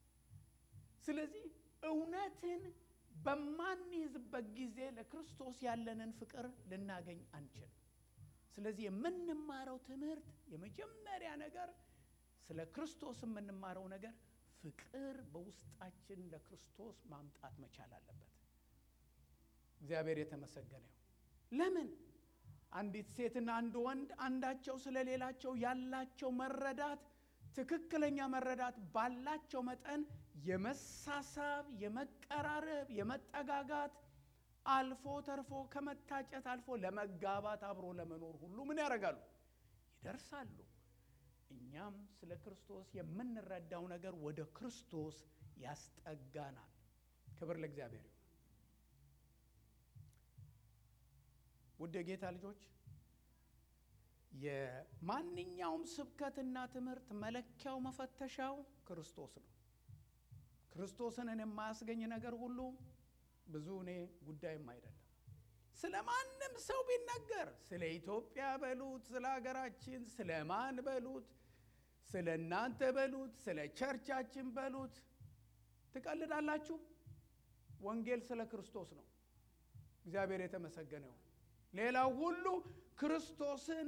ስለዚህ እውነትን በማንይዝበት ጊዜ ለክርስቶስ ያለንን ፍቅር ልናገኝ አንችልም። ስለዚህ የምንማረው ትምህርት የመጀመሪያ ነገር ስለ ክርስቶስ የምንማረው ነገር ፍቅር በውስጣችን ለክርስቶስ ማምጣት መቻል አለበት። እግዚአብሔር የተመሰገነ ይሁን። ለምን አንዲት ሴትና አንድ ወንድ አንዳቸው ስለ ሌላቸው ያላቸው መረዳት ትክክለኛ መረዳት ባላቸው መጠን የመሳሳብ፣ የመቀራረብ፣ የመጠጋጋት አልፎ ተርፎ ከመታጨት አልፎ ለመጋባት አብሮ ለመኖር ሁሉ ምን ያደርጋሉ? ይደርሳሉ። እኛም ስለ ክርስቶስ የምንረዳው ነገር ወደ ክርስቶስ ያስጠጋናል። ክብር ለእግዚአብሔር ይሁን። ውድ የጌታ ልጆች የማንኛውም ስብከትና ትምህርት መለኪያው መፈተሻው ክርስቶስ ነው። ክርስቶስን የማያስገኝ ነገር ሁሉ ብዙ እኔ ጉዳይም አይደለም። ስለ ማንም ሰው ቢነገር ስለ ኢትዮጵያ በሉት፣ ስለ ሀገራችን፣ ስለ ማን በሉት፣ ስለ እናንተ በሉት፣ ስለ ቸርቻችን በሉት ትቀልዳላችሁ። ወንጌል ስለ ክርስቶስ ነው። እግዚአብሔር የተመሰገነ ይሁን። ሌላው ሁሉ ክርስቶስን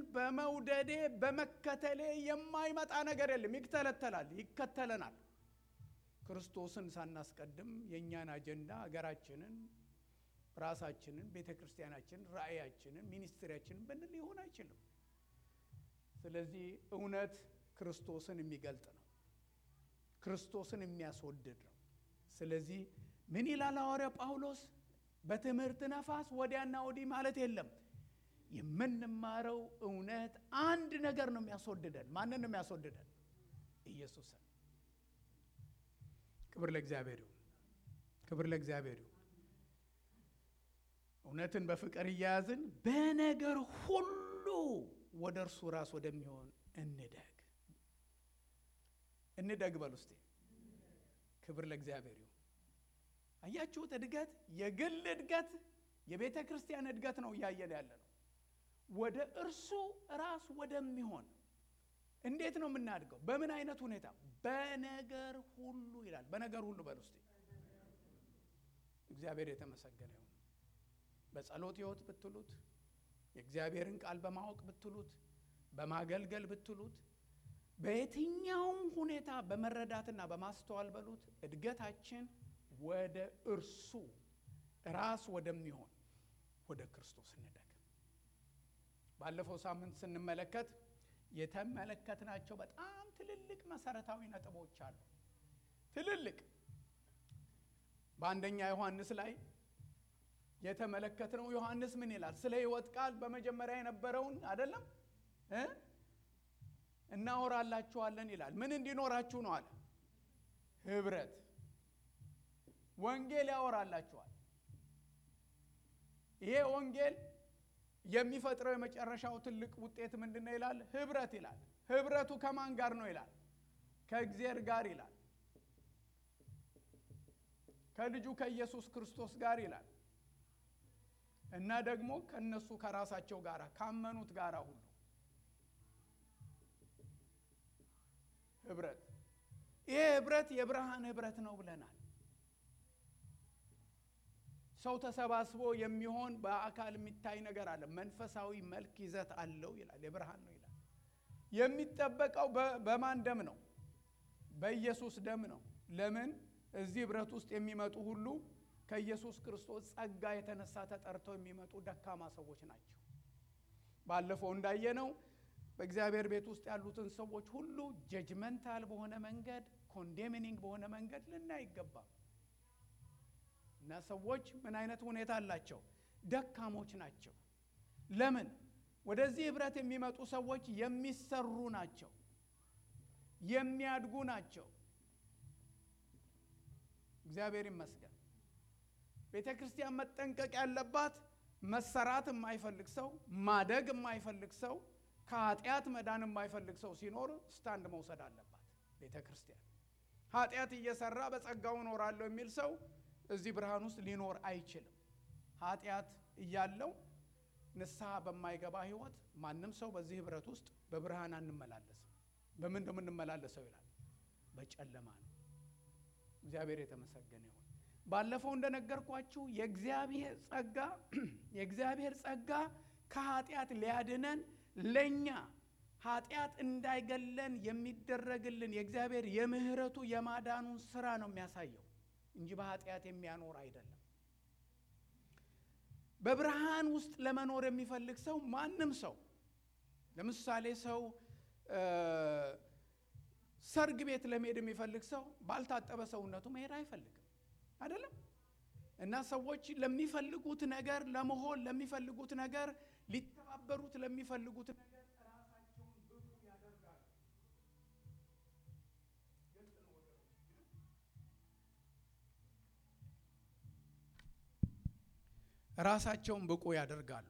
በመውደዴ በመከተሌ የማይመጣ ነገር የለም። ይክተለተላል፣ ይከተለናል። ክርስቶስን ሳናስቀድም የእኛን አጀንዳ ሀገራችንን፣ ራሳችንን፣ ቤተ ክርስቲያናችንን፣ ራእያችንን፣ ሚኒስትሪያችንን ብንል ሊሆን አይችልም። ስለዚህ እውነት ክርስቶስን የሚገልጥ ነው። ክርስቶስን የሚያስወድድ ነው። ስለዚህ ምን ይላል ሐዋርያው ጳውሎስ? በትምህርት ነፋስ ወዲያና ወዲህ ማለት የለም። የምንማረው እውነት አንድ ነገር ነው የሚያስወድደን። ማንን ነው የሚያስወድደን? ኢየሱስን። ክብር ለእግዚአብሔር ይሁን። ክብር ለእግዚአብሔር ይሁን። እውነትን በፍቅር እያያዝን በነገር ሁሉ ወደ እርሱ ራስ ወደሚሆን እንደግ እንደግ በል ውስጤ። ክብር ለእግዚአብሔር ይሁን። አያችሁት? እድገት የግል እድገት የቤተ ክርስቲያን እድገት ነው እያየን ያለ ነው። ወደ እርሱ ራስ ወደሚሆን እንዴት ነው የምናድገው? በምን አይነት ሁኔታ? በነገር ሁሉ ይላል። በነገር ሁሉ በል ውስጤ። እግዚአብሔር የተመሰገነ ይሁን። በጸሎት ሕይወት ብትሉት፣ የእግዚአብሔርን ቃል በማወቅ ብትሉት፣ በማገልገል ብትሉት፣ በየትኛውም ሁኔታ በመረዳትና በማስተዋል በሉት እድገታችን ወደ እርሱ ራስ ወደሚሆን ወደ ክርስቶስ እንደግ። ባለፈው ሳምንት ስንመለከት የተመለከትናቸው በጣም ትልልቅ መሰረታዊ ነጥቦች አሉ። ትልልቅ በአንደኛ ዮሐንስ ላይ የተመለከትነው ዮሐንስ ምን ይላል? ስለ ሕይወት ቃል በመጀመሪያ የነበረውን አይደለም እ እናወራላችኋለን ይላል። ምን እንዲኖራችሁ ነው አለ? ህብረት ወንጌል ያወራላችኋል። ይሄ ወንጌል የሚፈጥረው የመጨረሻው ትልቅ ውጤት ምንድን ነው ይላል? ህብረት ይላል። ህብረቱ ከማን ጋር ነው ይላል? ከእግዚአብሔር ጋር ይላል። ከልጁ ከኢየሱስ ክርስቶስ ጋር ይላል እና ደግሞ ከነሱ ከራሳቸው ጋር ካመኑት ጋር ሁሉ ህብረት። ይሄ ህብረት የብርሃን ህብረት ነው ብለናል። ሰው ተሰባስቦ የሚሆን በአካል የሚታይ ነገር አለ። መንፈሳዊ መልክ ይዘት አለው ይላል። የብርሃን ነው ይላል። የሚጠበቀው በማን ደም ነው? በኢየሱስ ደም ነው። ለምን? እዚህ ህብረት ውስጥ የሚመጡ ሁሉ ከኢየሱስ ክርስቶስ ጸጋ የተነሳ ተጠርተው የሚመጡ ደካማ ሰዎች ናቸው። ባለፈው እንዳየነው በእግዚአብሔር ቤት ውስጥ ያሉትን ሰዎች ሁሉ ጀጅመንታል በሆነ መንገድ፣ ኮንዴሚኒንግ በሆነ መንገድ ልናይ አይገባም። እና ሰዎች ምን አይነት ሁኔታ አላቸው? ደካሞች ናቸው። ለምን? ወደዚህ ህብረት የሚመጡ ሰዎች የሚሰሩ ናቸው፣ የሚያድጉ ናቸው። እግዚአብሔር ይመስገን። ቤተ ክርስቲያን መጠንቀቅ ያለባት መሰራት የማይፈልግ ሰው፣ ማደግ የማይፈልግ ሰው፣ ከኃጢአት መዳን የማይፈልግ ሰው ሲኖር ስታንድ መውሰድ አለባት ቤተ ክርስቲያን። ኃጢአት እየሰራ በጸጋው እኖራለሁ የሚል ሰው እዚህ ብርሃን ውስጥ ሊኖር አይችልም። ኃጢአት እያለው ንስሐ በማይገባ ህይወት ማንም ሰው በዚህ ህብረት ውስጥ በብርሃን አንመላለስም። በምን ነው የምንመላለሰው ይላል? በጨለማ ነው። እግዚአብሔር የተመሰገነ ይሁን። ባለፈው እንደነገርኳችሁ የእግዚአብሔር ጸጋ የእግዚአብሔር ጸጋ ከኃጢአት ሊያድነን ለእኛ ኃጢአት እንዳይገለን የሚደረግልን የእግዚአብሔር የምህረቱ የማዳኑን ስራ ነው የሚያሳየው እንጂ በኃጢአት የሚያኖር አይደለም። በብርሃን ውስጥ ለመኖር የሚፈልግ ሰው ማንም ሰው ለምሳሌ ሰው ሰርግ ቤት ለመሄድ የሚፈልግ ሰው ባልታጠበ ሰውነቱ መሄድ አይፈልግም አይደለም። እና ሰዎች ለሚፈልጉት ነገር ለመሆን ለሚፈልጉት ነገር ሊተባበሩት ለሚፈልጉት ነገር ራሳቸውን ብቁ ያደርጋሉ። ራሳቸውን ብቁ ያደርጋሉ።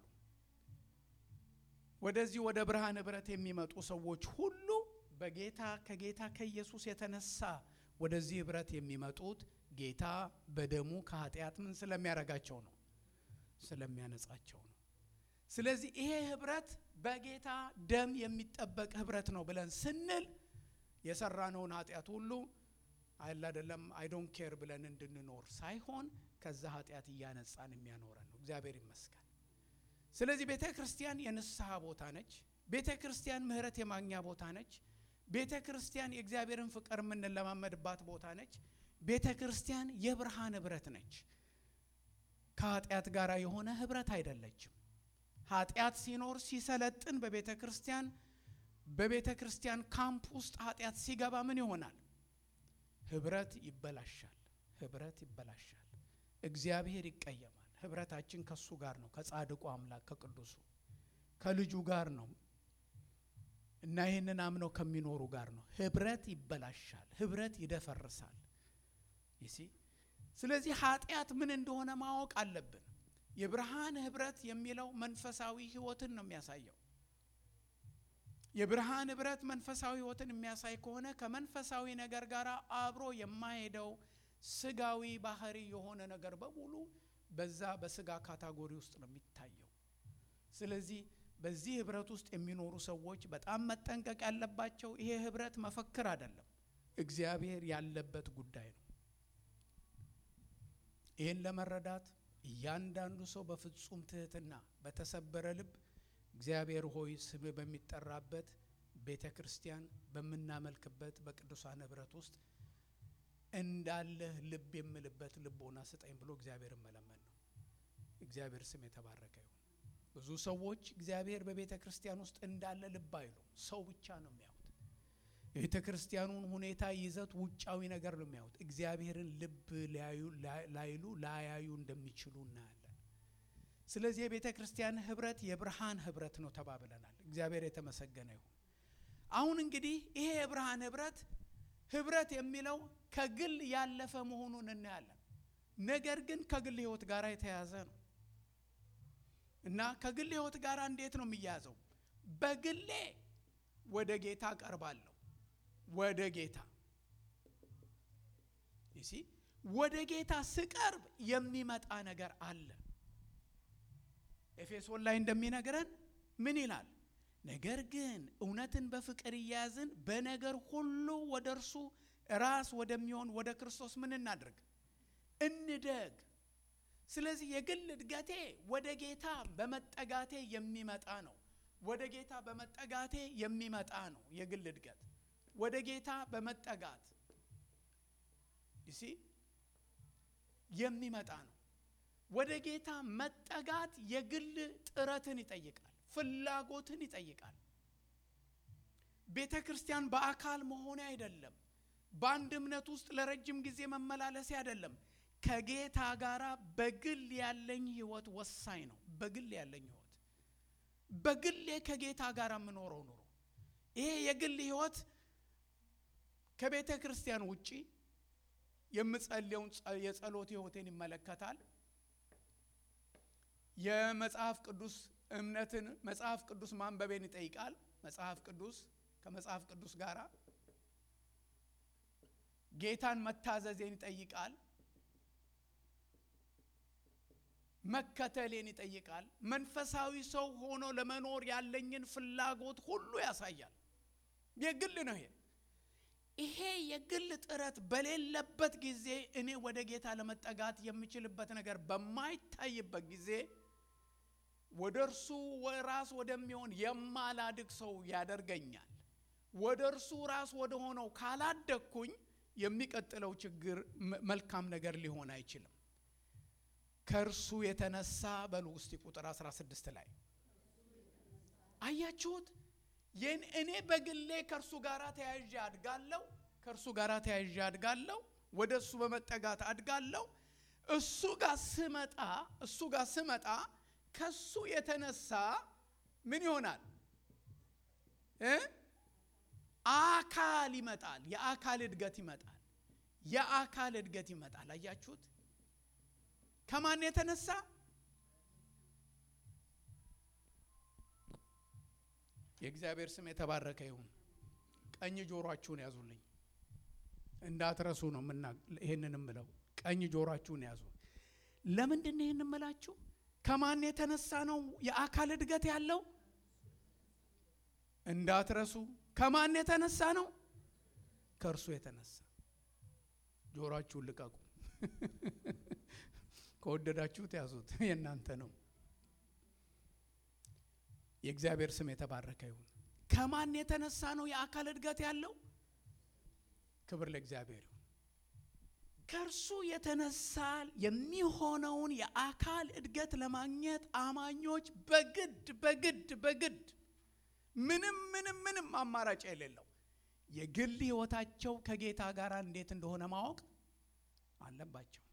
ወደዚህ ወደ ብርሃን ህብረት የሚመጡ ሰዎች ሁሉ በጌታ ከጌታ ከኢየሱስ የተነሳ ወደዚህ ህብረት የሚመጡት ጌታ በደሙ ከኃጢአት ምን ስለሚያደርጋቸው ነው? ስለሚያነጻቸው ነው። ስለዚህ ይሄ ህብረት በጌታ ደም የሚጠበቅ ህብረት ነው ብለን ስንል የሰራነውን ኃጢአት ሁሉ አይደል አይደለም አይዶን ኬር ብለን እንድንኖር ሳይሆን ከዛ ኃጢአት እያነጻን የሚያኖረን ነው። እግዚአብሔር ይመስገን። ስለዚህ ቤተ ክርስቲያን የንስሐ ቦታ ነች። ቤተ ክርስቲያን ምህረት የማግኛ ቦታ ነች። ቤተ ክርስቲያን የእግዚአብሔርን ፍቅር የምንለማመድባት ቦታ ነች። ቤተ ክርስቲያን የብርሃን ህብረት ነች። ከኃጢአት ጋር የሆነ ህብረት አይደለችም። ኃጢአት ሲኖር ሲሰለጥን በቤተ ክርስቲያን በቤተ ክርስቲያን ካምፕ ውስጥ ኃጢአት ሲገባ ምን ይሆናል? ህብረት ይበላሻል። ህብረት ይበላሻል። እግዚአብሔር ይቀየማል። ህብረታችን ከሱ ጋር ነው፣ ከጻድቁ አምላክ ከቅዱሱ ከልጁ ጋር ነው እና ይህንን አምነው ከሚኖሩ ጋር ነው። ህብረት ይበላሻል። ህብረት ይደፈርሳል። ይሲ ስለዚህ ኃጢአት ምን እንደሆነ ማወቅ አለብን። የብርሃን ህብረት የሚለው መንፈሳዊ ህይወትን ነው የሚያሳየው። የብርሃን ህብረት መንፈሳዊ ህይወትን የሚያሳይ ከሆነ ከመንፈሳዊ ነገር ጋር አብሮ የማሄደው ስጋዊ ባህሪ የሆነ ነገር በሙሉ በዛ በስጋ ካታጎሪ ውስጥ ነው የሚታየው። ስለዚህ በዚህ ህብረት ውስጥ የሚኖሩ ሰዎች በጣም መጠንቀቅ ያለባቸው ይሄ ህብረት መፈክር አይደለም፣ እግዚአብሔር ያለበት ጉዳይ ነው። ይህን ለመረዳት እያንዳንዱ ሰው በፍጹም ትህትና በተሰበረ ልብ እግዚአብሔር ሆይ ስም በሚጠራበት ቤተ ክርስቲያን በምናመልክበት በቅዱሳን ህብረት ውስጥ እንዳለህ ልብ የምልበት ልቦና ስጠኝ ብሎ እግዚአብሔር መለመን ነው። እግዚአብሔር ስም የተባረከ ይሁን። ብዙ ሰዎች እግዚአብሔር በቤተ ክርስቲያን ውስጥ እንዳለ ልብ አይሉ፣ ሰው ብቻ ነው የሚያዩት። የቤተ ክርስቲያኑን ሁኔታ ይዘት፣ ውጫዊ ነገር ነው የሚያዩት። እግዚአብሔርን ልብ ላይሉ ላያዩ እንደሚችሉ እናያለን። ስለዚህ የቤተ ክርስቲያን ህብረት የብርሃን ህብረት ነው ተባብለናል። እግዚአብሔር የተመሰገነ ይሁን። አሁን እንግዲህ ይሄ የብርሃን ህብረት ህብረት የሚለው ከግል ያለፈ መሆኑን እናያለን። ነገር ግን ከግል ህይወት ጋር የተያያዘ ነው እና ከግል ህይወት ጋር እንዴት ነው የሚያያዘው? በግሌ ወደ ጌታ ቀርባለሁ። ወደ ጌታ ይሲ ወደ ጌታ ስቀርብ የሚመጣ ነገር አለ። ኤፌሶን ላይ እንደሚነግረን ምን ይላል? ነገር ግን እውነትን በፍቅር እያያዝን በነገር ሁሉ ወደ እርሱ ራስ ወደሚሆን ወደ ክርስቶስ ምን እናድርግ? እንደግ። ስለዚህ የግል እድገቴ ወደ ጌታ በመጠጋቴ የሚመጣ ነው። ወደ ጌታ በመጠጋቴ የሚመጣ ነው። የግል እድገት ወደ ጌታ በመጠጋት ይሲ የሚመጣ ነው። ወደ ጌታ መጠጋት የግል ጥረትን ይጠይቃል፣ ፍላጎትን ይጠይቃል። ቤተ ክርስቲያን በአካል መሆኔ አይደለም። በአንድ እምነት ውስጥ ለረጅም ጊዜ መመላለሴ አይደለም። ከጌታ ጋር በግል ያለኝ ህይወት ወሳኝ ነው። በግል ያለኝ ህይወት በግሌ ከጌታ ጋር የምኖረው ኑሮ ይሄ የግል ህይወት ከቤተ ክርስቲያን ውጪ የምጸልየውን የጸሎት ህይወቴን ይመለከታል። የመጽሐፍ ቅዱስ እምነትን መጽሐፍ ቅዱስ ማንበቤን ይጠይቃል። መጽሐፍ ቅዱስ ከመጽሐፍ ቅዱስ ጋር ጌታን መታዘዜን ይጠይቃል። መከተሌን ይጠይቃል። መንፈሳዊ ሰው ሆኖ ለመኖር ያለኝን ፍላጎት ሁሉ ያሳያል። የግል ነው ይሄ ይሄ የግል ጥረት በሌለበት ጊዜ እኔ ወደ ጌታ ለመጠጋት የምችልበት ነገር በማይታይበት ጊዜ ወደ እርሱ ራስ ወደሚሆን የማላድግ ሰው ያደርገኛል። ወደ እርሱ ራስ ወደ ሆነው ካላደግኩኝ የሚቀጥለው ችግር መልካም ነገር ሊሆን አይችልም። ከእርሱ የተነሳ በሉ ውስጥ ቁጥር 16 ላይ አያችሁት? እኔ በግሌ ከእርሱ ጋር ተያይዤ አድጋለሁ። ከእርሱ ጋር ተያይዤ አድጋለሁ። ወደ እሱ በመጠጋት አድጋለሁ። እሱ ጋር ስመጣ እሱ ጋር ስመጣ ከሱ የተነሳ ምን ይሆናል? አካል ይመጣል። የአካል እድገት ይመጣል። የአካል እድገት ይመጣል። አያችሁት? ከማን የተነሳ የእግዚአብሔር ስም የተባረከ ይሁን። ቀኝ ጆሮአችሁን ያዙልኝ እንዳትረሱ ነው ምና ይህንን ምለው ቀኝ ጆሮአችሁን ያዙ። ለምንድን ነው ይህን ምላችሁ? ከማን የተነሳ ነው የአካል እድገት ያለው? እንዳትረሱ። ከማን የተነሳ ነው? ከእርሱ የተነሳ። ጆሮአችሁን ልቀቁ። ከወደዳችሁት ያዙት፣ የእናንተ ነው። የእግዚአብሔር ስም የተባረከ ይሁን። ከማን የተነሳ ነው የአካል እድገት ያለው? ክብር ለእግዚአብሔር ይሁን። ከእርሱ የተነሳ የሚሆነውን የአካል እድገት ለማግኘት አማኞች በግድ በግድ በግድ ምንም ምንም ምንም አማራጭ የሌለው የግል ሕይወታቸው ከጌታ ጋር እንዴት እንደሆነ ማወቅ አለባቸው።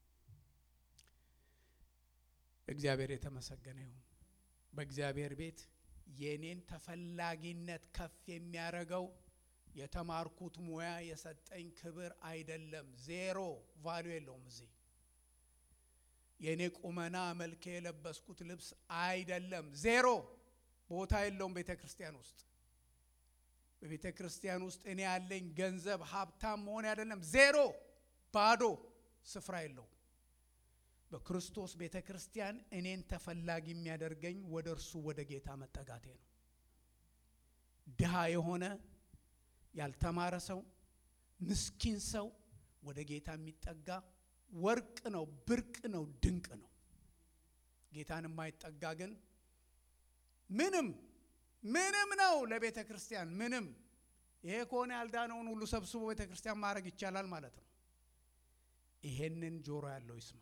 እግዚአብሔር የተመሰገነ ይሁን። በእግዚአብሔር ቤት የእኔን ተፈላጊነት ከፍ የሚያደርገው የተማርኩት ሙያ የሰጠኝ ክብር አይደለም። ዜሮ ቫሉ የለውም። እዚህ የእኔ ቁመና መልክ የለበስኩት ልብስ አይደለም። ዜሮ ቦታ የለውም ቤተ ክርስቲያን ውስጥ በቤተ ክርስቲያን ውስጥ እኔ ያለኝ ገንዘብ ሀብታም መሆን አይደለም። ዜሮ ባዶ ስፍራ የለውም። በክርስቶስ ቤተ ክርስቲያን እኔን ተፈላጊ የሚያደርገኝ ወደ እርሱ ወደ ጌታ መጠጋቴ ነው። ድሃ የሆነ ያልተማረ ሰው፣ ምስኪን ሰው ወደ ጌታ የሚጠጋ ወርቅ ነው፣ ብርቅ ነው፣ ድንቅ ነው። ጌታን የማይጠጋ ግን ምንም ምንም ነው ለቤተ ክርስቲያን ምንም። ይሄ ከሆነ ያልዳነውን ሁሉ ሰብስቦ ቤተ ክርስቲያን ማድረግ ይቻላል ማለት ነው። ይሄንን ጆሮ ያለው ይስማ።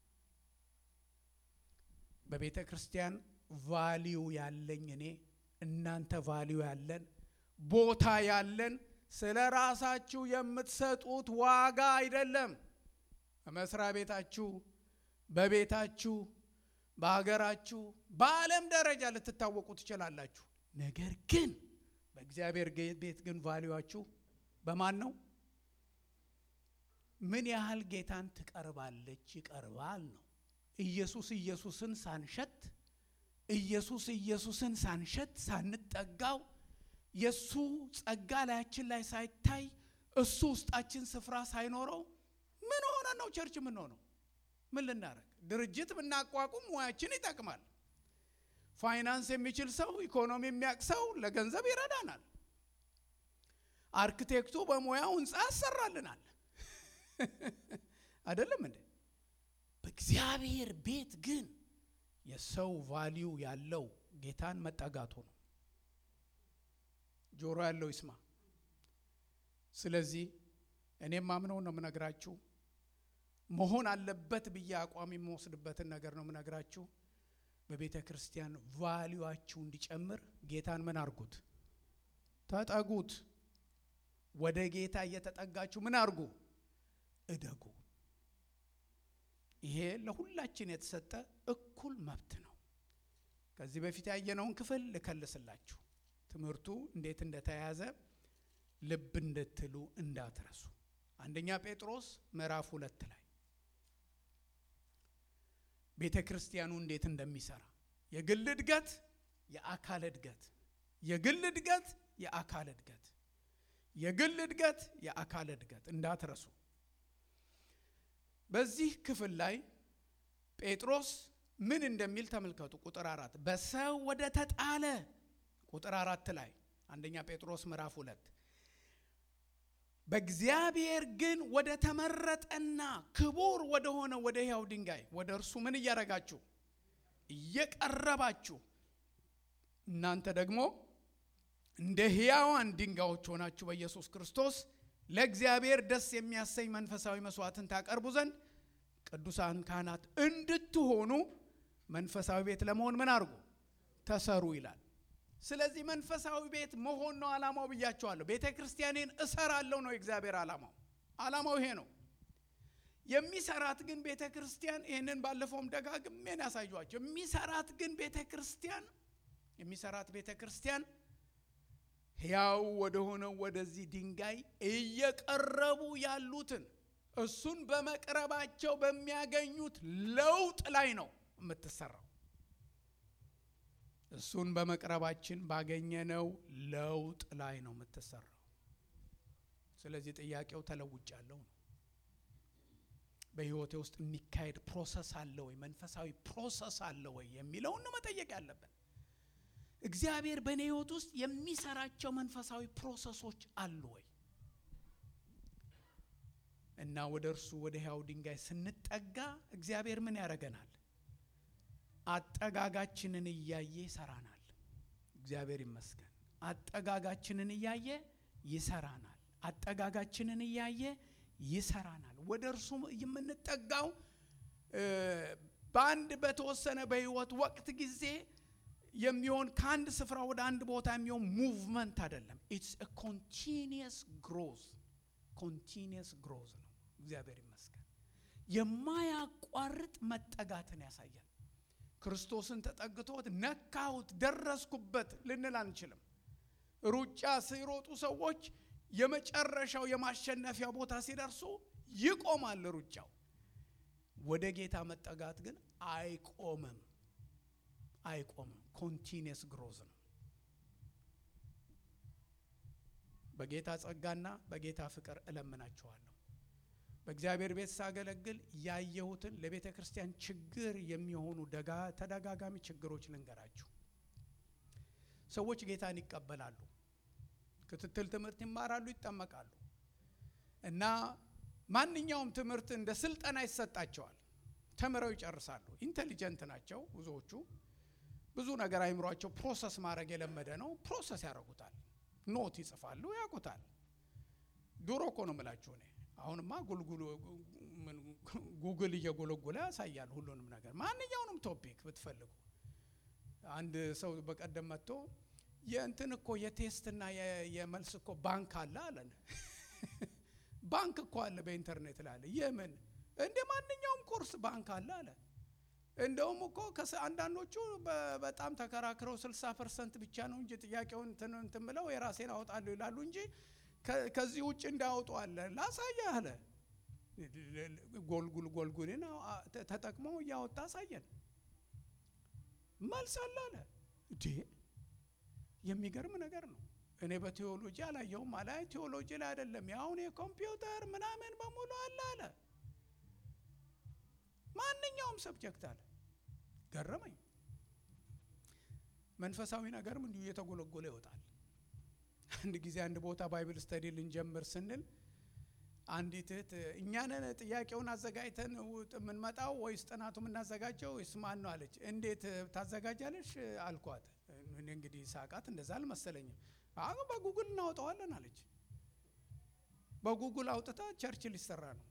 በቤተ ክርስቲያን ቫሊዩ ያለኝ እኔ እናንተ ቫሊዩ ያለን ቦታ ያለን ስለ ራሳችሁ የምትሰጡት ዋጋ አይደለም። በመስሪያ ቤታችሁ፣ በቤታችሁ፣ በሀገራችሁ፣ በዓለም ደረጃ ልትታወቁ ትችላላችሁ። ነገር ግን በእግዚአብሔር ቤት ግን ቫሊዋችሁ በማን ነው? ምን ያህል ጌታን ትቀርባለች ይቀርባል ነው። ኢየሱስ ኢየሱስን ሳንሸት ኢየሱስ ኢየሱስን ሳንሸት ሳንጠጋው የእሱ ጸጋ ላያችን ላይ ሳይታይ እሱ ውስጣችን ስፍራ ሳይኖረው ምን ሆነ ነው ቸርች ምን ሆነው? ምን ልናደርግ? ድርጅት ብናቋቁም ሙያችን ይጠቅማል። ፋይናንስ የሚችል ሰው ኢኮኖሚ የሚያውቅ ሰው ለገንዘብ ይረዳናል። አርክቴክቱ በሙያው ህንፃ ያሰራልናል። አይደለም እንዴ? በእግዚአብሔር ቤት ግን የሰው ቫሊዩ ያለው ጌታን መጠጋቱ ነው። ጆሮ ያለው ይስማ። ስለዚህ እኔም ማምነው ነው የምነግራችሁ። መሆን አለበት ብዬ አቋም የምወስድበትን ነገር ነው የምነግራችሁ። በቤተ ክርስቲያን ቫሊዩአችሁ እንዲጨምር ጌታን ምን አርጉት? ተጠጉት። ወደ ጌታ እየተጠጋችሁ ምን አርጉ? እደጉ። ይሄ ለሁላችን የተሰጠ እኩል መብት ነው። ከዚህ በፊት ያየነውን ክፍል ልከልስላችሁ። ትምህርቱ እንዴት እንደተያያዘ ልብ እንድትሉ እንዳትረሱ። አንደኛ ጴጥሮስ ምዕራፍ ሁለት ላይ ቤተ ክርስቲያኑ እንዴት እንደሚሰራ የግል እድገት፣ የአካል እድገት፣ የግል እድገት፣ የአካል እድገት፣ የግል እድገት፣ የአካል እድገት እንዳትረሱ። በዚህ ክፍል ላይ ጴጥሮስ ምን እንደሚል ተመልከቱ። ቁጥር አራት በሰው ወደ ተጣለ ቁጥር አራት ላይ አንደኛ ጴጥሮስ ምዕራፍ ሁለት በእግዚአብሔር ግን ወደ ተመረጠና ክቡር ወደ ሆነ ወደ ሕያው ድንጋይ ወደ እርሱ ምን እያረጋችሁ እየቀረባችሁ እናንተ ደግሞ እንደ ሕያዋን ድንጋዮች ሆናችሁ በኢየሱስ ክርስቶስ ለእግዚአብሔር ደስ የሚያሰኝ መንፈሳዊ መስዋዕትን ታቀርቡ ዘንድ ቅዱሳን ካህናት እንድትሆኑ መንፈሳዊ ቤት ለመሆን ምን አድርጉ ተሰሩ ይላል። ስለዚህ መንፈሳዊ ቤት መሆን ነው ዓላማው ብያቸዋለሁ። ቤተ ክርስቲያኔን እሰራለሁ ነው የእግዚአብሔር ዓላማው። ዓላማው ይሄ ነው። የሚሰራት ግን ቤተ ክርስቲያን ይህንን ባለፈውም ደጋግሜን ያሳዩቸው። የሚሰራት ግን ቤተ ክርስቲያን የሚሰራት ቤተ ክርስቲያን ሕያው ወደሆነው ወደዚህ ድንጋይ እየቀረቡ ያሉትን እሱን በመቅረባቸው በሚያገኙት ለውጥ ላይ ነው የምትሰራው። እሱን በመቅረባችን ባገኘነው ለውጥ ላይ ነው የምትሰራው። ስለዚህ ጥያቄው ተለውጫለሁ ነው። በሕይወቴ ውስጥ የሚካሄድ ፕሮሰስ አለ ወይ? መንፈሳዊ ፕሮሰስ አለ ወይ የሚለውን ነው መጠየቅ ያለብን። እግዚአብሔር በእኔ ሕይወት ውስጥ የሚሰራቸው መንፈሳዊ ፕሮሰሶች አሉ ወይ? እና ወደ እርሱ ወደ ሕያው ድንጋይ ስንጠጋ እግዚአብሔር ምን ያደርገናል? አጠጋጋችንን እያየ ይሰራናል። እግዚአብሔር ይመስገን። አጠጋጋችንን እያየ ይሰራናል። አጠጋጋችንን እያየ ይሰራናል። ወደ እርሱ የምንጠጋው በአንድ በተወሰነ በህይወት ወቅት ጊዜ የሚሆን ከአንድ ስፍራ ወደ አንድ ቦታ የሚሆን ሙቭመንት አይደለም። ኢትስ ኮንቲኒየስ ግሮዝ ኮንቲኒየስ ግሮዝ ነው። እግዚአብሔር ይመስገን። የማያቋርጥ መጠጋትን ያሳያል። ክርስቶስን ተጠግቶት ነካሁት፣ ደረስኩበት ልንል አንችልም። ሩጫ ሲሮጡ ሰዎች የመጨረሻው የማሸነፊያ ቦታ ሲደርሱ ይቆማል ሩጫው። ወደ ጌታ መጠጋት ግን አይቆምም፣ አይቆምም። ኮንቲኒየስ ግሮዝ ነው። በጌታ ጸጋና በጌታ ፍቅር እለምናችኋለሁ። በእግዚአብሔር ቤት ሳገለግል ያየሁትን ለቤተ ክርስቲያን ችግር የሚሆኑ ተደጋጋሚ ችግሮች ልንገራችሁ። ሰዎች ጌታን ይቀበላሉ፣ ክትትል ትምህርት ይማራሉ፣ ይጠመቃሉ እና ማንኛውም ትምህርት እንደ ስልጠና ይሰጣቸዋል። ተምረው ይጨርሳሉ። ኢንቴሊጀንት ናቸው ብዙዎቹ። ብዙ ነገር አይምሯቸው ፕሮሰስ ማድረግ የለመደ ነው። ፕሮሰስ ያደርጉታል። ኖት ይጽፋሉ፣ ያውቁታል። ድሮ እኮ ነው የምላችሁ እኔ አሁንማ ጉግል እየጎለጎለ ያሳያል ሁሉንም ነገር ማንኛውንም ቶፒክ ብትፈልጉ። አንድ ሰው በቀደም መጥቶ የእንትን እኮ የቴስትና የመልስ እኮ ባንክ አለ አለን። ባንክ እኮ አለ በኢንተርኔት ላይ አለ። የምን እንደ ማንኛውም ኮርስ ባንክ አለ አለ። እንደውም እኮ አንዳንዶቹ በጣም ተከራክረው ስልሳ ፐርሰንት ብቻ ነው እንጂ ጥያቄውን እንትን ብለው የራሴን አወጣለሁ ይላሉ እንጂ ከዚህ ውጭ እንዳያወጡ አለ። ላሳየ አለ። ጎልጉል ጎልጉልን ተጠቅሞ እያወጣ አሳየን። መልስ አለ አለ። እንዴ የሚገርም ነገር ነው። እኔ በቴዎሎጂ አላየውም አለ። ቴዎሎጂ ላይ አይደለም ያሁን የኮምፒውተር ምናምን በሙሉ አለ አለ። ማንኛውም ሰብጀክት አለ። ገረመኝ። መንፈሳዊ ነገርም እንዲሁ እየተጎለጎለ ይወጣል። አንድ ጊዜ አንድ ቦታ ባይብል ስተዲ ልንጀምር ስንል አንዲት እህት እኛንን ጥያቄውን አዘጋጅተን የምንመጣው ወይስ ጥናቱ የምናዘጋጀው ወይስ ማን ነው አለች። እንዴት ታዘጋጃለሽ አልኳት። እኔ እንግዲህ ሳቃት እንደዛ አልመሰለኝም። አሁን በጉግል እናወጣዋለን አለች። በጉግል አውጥታ ቸርች ሊሰራ ነው።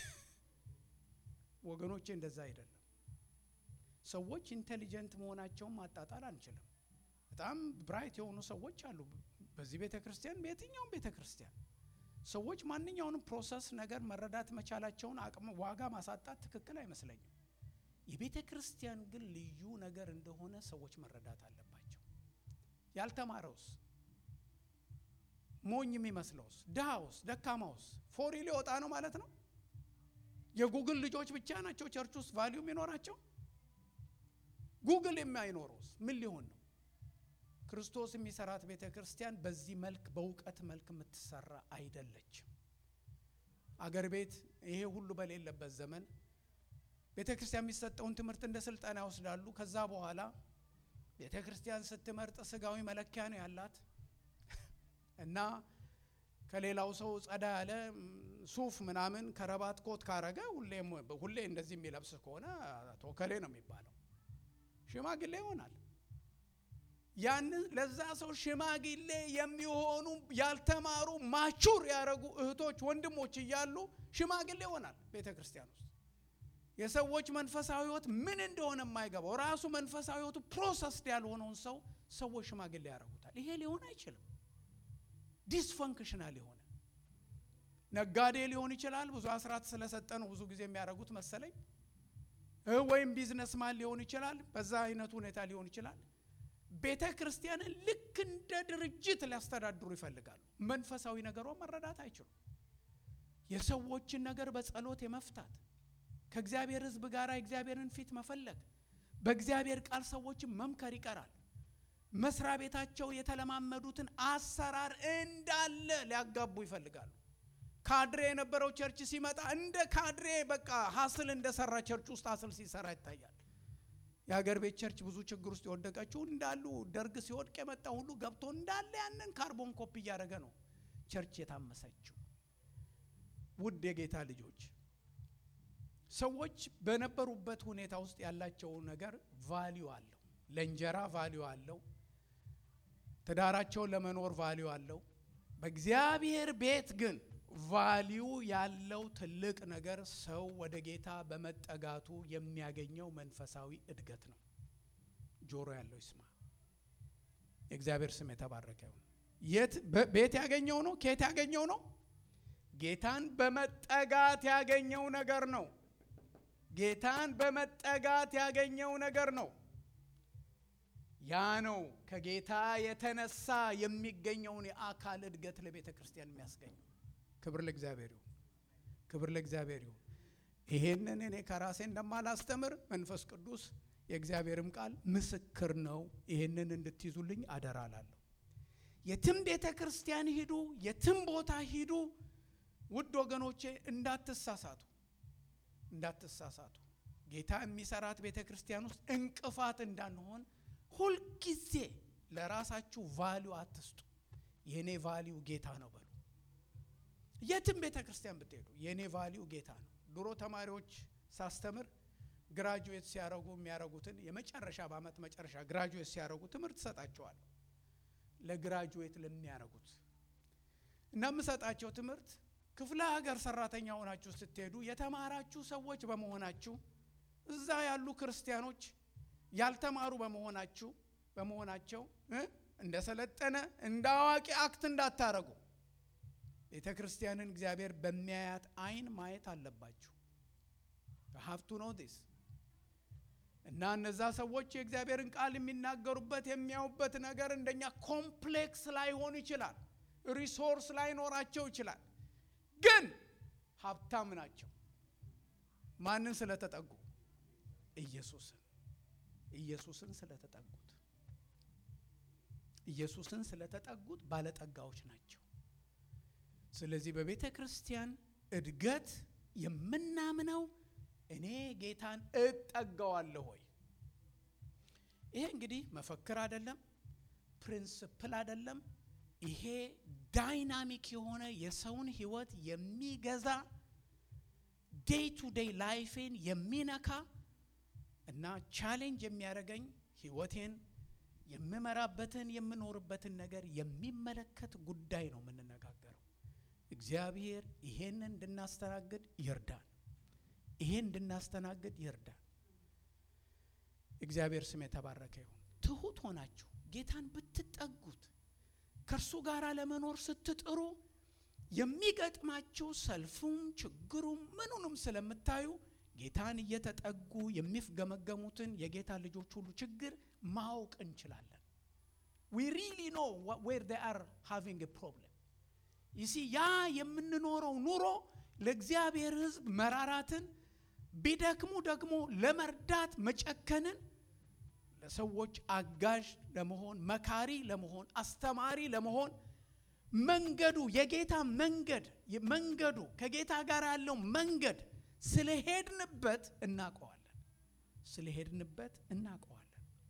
ወገኖቼ እንደዛ አይደለም። ሰዎች ኢንቴሊጀንት መሆናቸውን ማጣጣል አንችልም። በጣም ብራይት የሆኑ ሰዎች አሉ በዚህ ቤተ ክርስቲያን፣ በየትኛውም ቤተ ክርስቲያን ሰዎች ማንኛውንም ፕሮሰስ ነገር መረዳት መቻላቸውን አቅም ዋጋ ማሳጣት ትክክል አይመስለኝም። የቤተ ክርስቲያን ግን ልዩ ነገር እንደሆነ ሰዎች መረዳት አለባቸው። ያልተማረውስ፣ ሞኝ የሚመስለውስ፣ ድሃውስ፣ ደካማውስ ፎሪ ሊወጣ ነው ማለት ነው። የጉግል ልጆች ብቻ ናቸው ቸርች ውስጥ ቫሊዩ የሚኖራቸው። ጉግል የማይኖረውስ ምን ሊሆን ነው? ክርስቶስ የሚሰራት ቤተ ክርስቲያን በዚህ መልክ በእውቀት መልክ የምትሰራ አይደለችም። አገር ቤት ይሄ ሁሉ በሌለበት ዘመን ቤተ ክርስቲያን የሚሰጠውን ትምህርት እንደ ስልጠና ይወስዳሉ። ከዛ በኋላ ቤተ ክርስቲያን ስትመርጥ ስጋዊ መለኪያ ነው ያላት እና ከሌላው ሰው ጸዳ ያለ ሱፍ ምናምን ከረባት ኮት ካረገ ሁሌ እንደዚህ የሚለብስ ከሆነ አቶ ከሌ ነው የሚባለው። ሽማግሌ ይሆናል። ያንን ለዛ ሰው ሽማግሌ የሚሆኑ ያልተማሩ ማቹር ያደረጉ እህቶች ወንድሞች እያሉ ሽማግሌ ይሆናል ቤተ ክርስቲያን ውስጥ የሰዎች መንፈሳዊ ሕይወት ምን እንደሆነ የማይገባው ራሱ መንፈሳዊ ሕይወቱ ፕሮሰስድ ያልሆነውን ሰው ሰዎች ሽማግሌ ያደርጉታል። ይሄ ሊሆን አይችልም። ዲስፈንክሽናል የሆነ ነጋዴ ሊሆን ይችላል። ብዙ አስራት ስለሰጠ ነው ብዙ ጊዜ የሚያደርጉት መሰለኝ። ወይም ቢዝነስማን ሊሆን ይችላል። በዛ አይነቱ ሁኔታ ሊሆን ይችላል። ቤተ ክርስቲያንን ልክ እንደ ድርጅት ሊያስተዳድሩ ይፈልጋሉ። መንፈሳዊ ነገሯን መረዳት አይችሉም። የሰዎችን ነገር በጸሎት የመፍታት ከእግዚአብሔር ሕዝብ ጋር የእግዚአብሔርን ፊት መፈለግ በእግዚአብሔር ቃል ሰዎችን መምከር ይቀራል። መስሪያ ቤታቸው የተለማመዱትን አሰራር እንዳለ ሊያጋቡ ይፈልጋሉ። ካድሬ የነበረው ቸርች ሲመጣ እንደ ካድሬ በቃ ሀስል እንደሰራ ቸርች ውስጥ ሀስል ሲሰራ ይታያል። የሀገር ቤት ቸርች ብዙ ችግር ውስጥ የወደቀችው እንዳሉ ደርግ ሲወድቅ የመጣ ሁሉ ገብቶ እንዳለ ያንን ካርቦን ኮፒ እያደረገ ነው ቸርች የታመሰችው። ውድ የጌታ ልጆች ሰዎች በነበሩበት ሁኔታ ውስጥ ያላቸው ነገር ቫሊዩ አለው። ለእንጀራ ቫሊዩ አለው። ትዳራቸውን ለመኖር ቫሊዩ አለው። በእግዚአብሔር ቤት ግን ቫሊዩ ያለው ትልቅ ነገር ሰው ወደ ጌታ በመጠጋቱ የሚያገኘው መንፈሳዊ እድገት ነው። ጆሮ ያለው ይስማ። የእግዚአብሔር ስም የተባረከ ይሁን። የት ቤት ያገኘው ነው? ከየት ያገኘው ነው? ጌታን በመጠጋት ያገኘው ነገር ነው። ጌታን በመጠጋት ያገኘው ነገር ነው። ያ ነው ከጌታ የተነሳ የሚገኘውን የአካል እድገት ለቤተ ክርስቲያን የሚያስገኘው። ክብር ለእግዚአብሔር ይሁን። ክብር ለእግዚአብሔር ይሁን። ይሄንን እኔ ከራሴ እንደማላስተምር መንፈስ ቅዱስ የእግዚአብሔርም ቃል ምስክር ነው። ይሄንን እንድትይዙልኝ አደራ እላለሁ። የትም ቤተ ክርስቲያን ሂዱ፣ የትም ቦታ ሂዱ፣ ውድ ወገኖቼ እንዳትሳሳቱ፣ እንዳትሳሳቱ። ጌታ የሚሰራት ቤተ ክርስቲያን ውስጥ እንቅፋት እንዳንሆን ሁልጊዜ ለራሳችሁ ቫሊዩ አትስጡ። የእኔ ቫሊዩ ጌታ ነው በሉ። የትም ቤተ ክርስቲያን ብትሄዱ የእኔ ቫሊዩ ጌታ ነው። ድሮ ተማሪዎች ሳስተምር ግራጁዌት ሲያረጉ የሚያረጉትን የመጨረሻ በአመት መጨረሻ ግራጁዌት ሲያረጉ ትምህርት እሰጣቸዋለሁ። ለግራጁዌት ለሚያረጉት እና የምሰጣቸው ትምህርት ክፍለ ሀገር ሰራተኛ ሆናችሁ ስትሄዱ የተማራችሁ ሰዎች በመሆናችሁ እዛ ያሉ ክርስቲያኖች ያልተማሩ በመሆናችሁ በመሆናቸው እንደ ሰለጠነ እንደ አዋቂ አክት እንዳታረጉ ቤተ ክርስቲያንን እግዚአብሔር በሚያያት አይን ማየት አለባችሁ። ሀብቱ ነው ዲስ እና እነዛ ሰዎች የእግዚአብሔርን ቃል የሚናገሩበት የሚያዩበት ነገር እንደኛ ኮምፕሌክስ ላይሆን ይችላል። ሪሶርስ ላይኖራቸው ይችላል። ግን ሀብታም ናቸው። ማንን ስለተጠጉ? ኢየሱስን ኢየሱስን ስለተጠጉት ኢየሱስን ስለተጠጉት ባለጠጋዎች ናቸው። ስለዚህ በቤተ ክርስቲያን እድገት የምናምነው እኔ ጌታን እጠጋዋለሁ ሆይ። ይሄ እንግዲህ መፈክር አይደለም፣ ፕሪንስፕል አይደለም። ይሄ ዳይናሚክ የሆነ የሰውን ሕይወት የሚገዛ ዴይ ቱ ዴይ ላይፌን የሚነካ እና ቻሌንጅ የሚያደርገኝ ሕይወቴን የምመራበትን የምኖርበትን ነገር የሚመለከት ጉዳይ ነው የምንነጋገረው። እግዚአብሔር ይሄን እንድናስተናግድ ይርዳን። ይሄን እንድናስተናግድ ይርዳን። እግዚአብሔር ስም የተባረከ ይሁን። ትሁት ሆናችሁ ጌታን ብትጠጉት ከእርሱ ጋር ለመኖር ስትጥሩ የሚገጥማችሁ ሰልፉም ችግሩም ምኑንም ስለምታዩ ጌታን እየተጠጉ የሚፍገመገሙትን የጌታ ልጆች ሁሉ ችግር ማወቅ እንችላለን። ዊ ሪሊ ኖ ዌር ዴይ አር ሃቪንግ ፕሮብለም ይሲ ያ የምንኖረው ኑሮ ለእግዚአብሔር ሕዝብ መራራትን ቢደክሙ ደግሞ ለመርዳት መጨከንን ለሰዎች አጋዥ ለመሆን መካሪ ለመሆን አስተማሪ ለመሆን መንገዱ የጌታ መንገድ መንገዱ ከጌታ ጋር ያለው መንገድ ስለሄድንበት እናውቀዋለን። ስለሄድንበት እናውቀዋለን።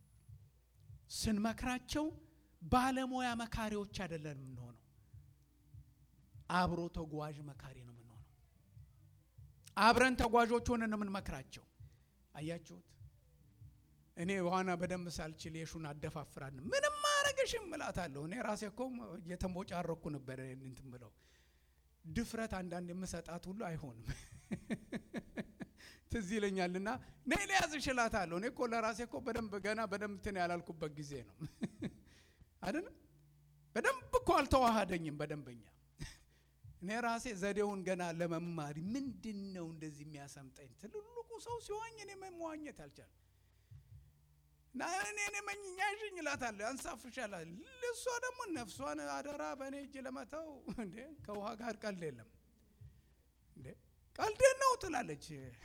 ስንመክራቸው ባለሙያ መካሪዎች አይደለን የምንሆነው፣ አብሮ ተጓዥ መካሪ ነው የምንሆነው። አብረን ተጓዦች ሆነን የምንመክራቸው። አያችሁት? እኔ ዋና በደንብ ሳልችል የሹን አደፋፍራን ምንም አረግሽም እላታለሁ። እኔ ራሴ እኮ እየተንቦጫረኩ ነበር እንትን ብለው ድፍረት አንዳንድ የምሰጣት ሁሉ አይሆንም። ትዝ ይለኛልና ነይ ልያዝሽ እላታለሁ። እኔ እኮ ለራሴ እኮ በደንብ ገና በደንብ እንትን ያላልኩበት ጊዜ ነው አይደለም። በደንብ እኮ አልተዋሃደኝም በደንበኛ እኔ ራሴ ዘዴውን ገና ለመማር ምንድን ነው እንደዚህ የሚያሰምጠኝ? ትልልቁ ሰው ሲዋኝ እኔ መዋኘት አልቻልም። ና እኔ እኔ መኝኛሽኝ እላታለሁ፣ ያንሳፍሻላል። እሷ ደግሞ ነፍሷን አደራ በእኔ እጅ ለመተው እንዴ ከውሃ ጋር ቀልድ የለም እንዴ ቀልድ ነው ትላለች።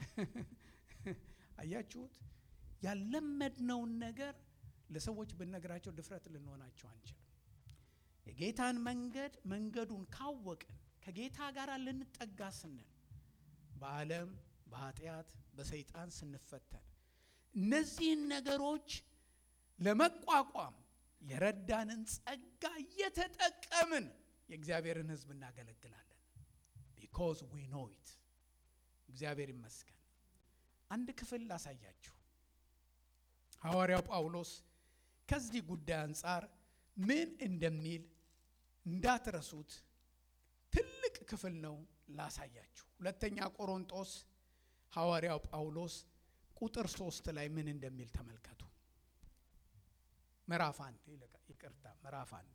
አያችሁት? ያለመድነውን ነገር ለሰዎች ብነግራቸው ድፍረት ልንሆናቸው አንችልም። የጌታን መንገድ መንገዱን ካወቅን ከጌታ ጋር ልንጠጋ ስንል በዓለም በኃጢአት በሰይጣን ስንፈተን እነዚህን ነገሮች ለመቋቋም የረዳንን ጸጋ እየተጠቀምን የእግዚአብሔርን ሕዝብ እናገለግላለን። ቢኮዝ ዊ ኖ ኢት። እግዚአብሔር ይመስገን። አንድ ክፍል ላሳያችሁ። ሐዋርያው ጳውሎስ ከዚህ ጉዳይ አንጻር ምን እንደሚል እንዳትረሱት። ትልቅ ክፍል ነው ላሳያችሁ። ሁለተኛ ቆሮንጦስ ሐዋርያው ጳውሎስ ቁጥር ሶስት ላይ ምን እንደሚል ተመልከቱ። ምዕራፍ አንድ ይቅርታ፣ ምዕራፍ አንድ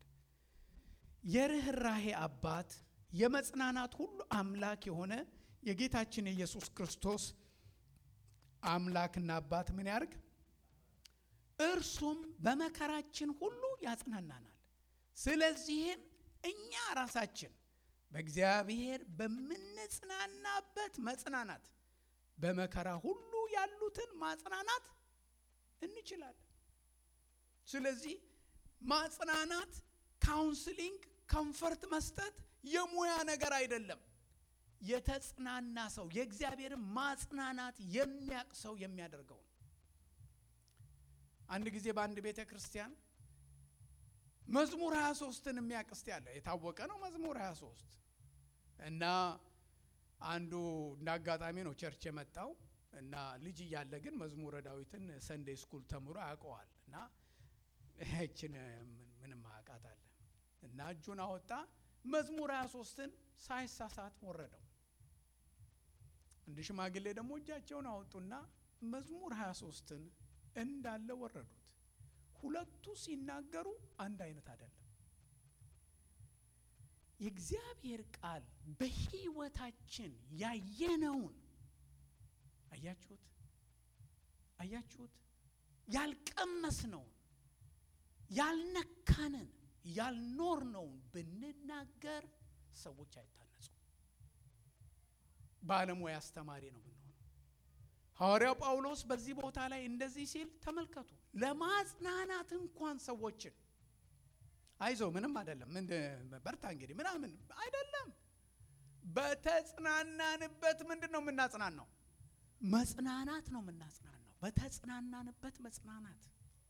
የርኅራሄ አባት የመጽናናት ሁሉ አምላክ የሆነ የጌታችን የኢየሱስ ክርስቶስ አምላክና አባት ምን ያርግ? እርሱም በመከራችን ሁሉ ያጽናናናል። ስለዚህም እኛ ራሳችን በእግዚአብሔር በምንጽናናበት መጽናናት በመከራ ሁሉ ያሉትን ማጽናናት እንችላለን። ስለዚህ ማጽናናት፣ ካውንስሊንግ፣ ኮምፈርት መስጠት የሙያ ነገር አይደለም። የተጽናና ሰው የእግዚአብሔርን ማጽናናት የሚያቅ ሰው የሚያደርገው ነው። አንድ ጊዜ በአንድ ቤተ ክርስቲያን መዝሙር 23ን የሚያቅ እስቲ ያለ የታወቀ ነው። መዝሙር 23 እና አንዱ እንደ አጋጣሚ ነው ቸርች የመጣው እና ልጅ እያለ ግን መዝሙረ ዳዊትን ሰንዴይ ስኩል ተምሮ ያውቀዋል እና ይችን ምንም አውቃታለን እና እጁን አወጣ መዝሙር 23ን ሳይሳሳት ወረደው። አንድ ሽማግሌ ደግሞ እጃቸውን አወጡና መዝሙር 23ን እንዳለ ወረዱት። ሁለቱ ሲናገሩ አንድ አይነት አይደለም። የእግዚአብሔር ቃል በሕይወታችን ያየነውን አያችሁት፣ አያችሁት፣ ያልቀመስነውን፣ ያልነካንን፣ ያልኖርነውን ብንናገር ሰዎች አይታነጹም። ባለሙያ አስተማሪ ነው የምንሆነው። ሐዋርያው ጳውሎስ በዚህ ቦታ ላይ እንደዚህ ሲል ተመልከቱ። ለማጽናናት እንኳን ሰዎችን አይዞ ምንም አይደለም፣ ምን በርታ እንግዲህ ምናምን አይደለም። በተጽናናንበት ምንድን ነው የምናጽናናው? መጽናናት ነው የምናጽናናው። በተጽናናንበት መጽናናት፣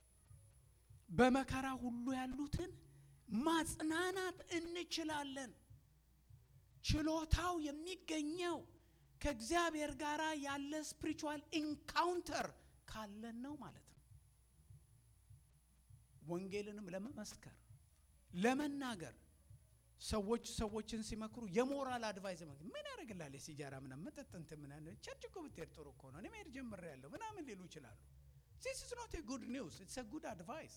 በመከራ ሁሉ ያሉትን ማጽናናት እንችላለን። ችሎታው የሚገኘው ከእግዚአብሔር ጋር ያለ ስፒሪቹዋል ኢንካውንተር ካለን ነው ማለት ነው። ወንጌልንም ለመመስከር ለመናገር ሰዎች ሰዎችን ሲመክሩ የሞራል አድቫይስ ምን ያደርግላል? የሲጃራ ምናምን መጠጥ እንትን ምናምን ቸርች እኮ ብትሄድ ጥሩ እኮ ነው፣ እኔ መሄድ ጀምሬያለሁ ምናምን ሊሉ ይችላሉ። ዚስ ኢዝ ኖት ኤ ጉድ ኒውስ ኢትስ ኤ ጉድ አድቫይስ።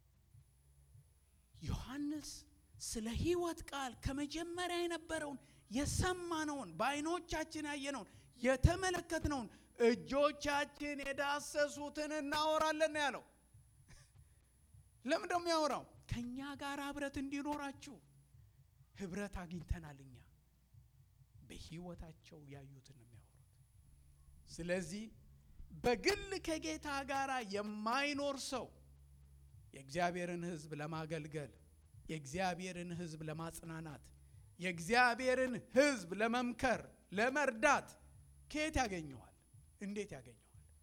ዮሐንስ ስለ ሕይወት ቃል ከመጀመሪያ የነበረውን የሰማነውን በዓይኖቻችን ያየነውን የተመለከትነውን እጆቻችን የዳሰሱትን እናወራለን ነው ያለው። ለምን ደግሞ ያወራው? ከእኛ ጋር ህብረት እንዲኖራችሁ ህብረት አግኝተናል። እኛ በህይወታቸው ያዩትን ነው የሚያወሩት። ስለዚህ በግል ከጌታ ጋር የማይኖር ሰው የእግዚአብሔርን ሕዝብ ለማገልገል የእግዚአብሔርን ሕዝብ ለማጽናናት የእግዚአብሔርን ሕዝብ ለመምከር ለመርዳት ከየት ያገኘዋል? እንዴት ያገኘዋል?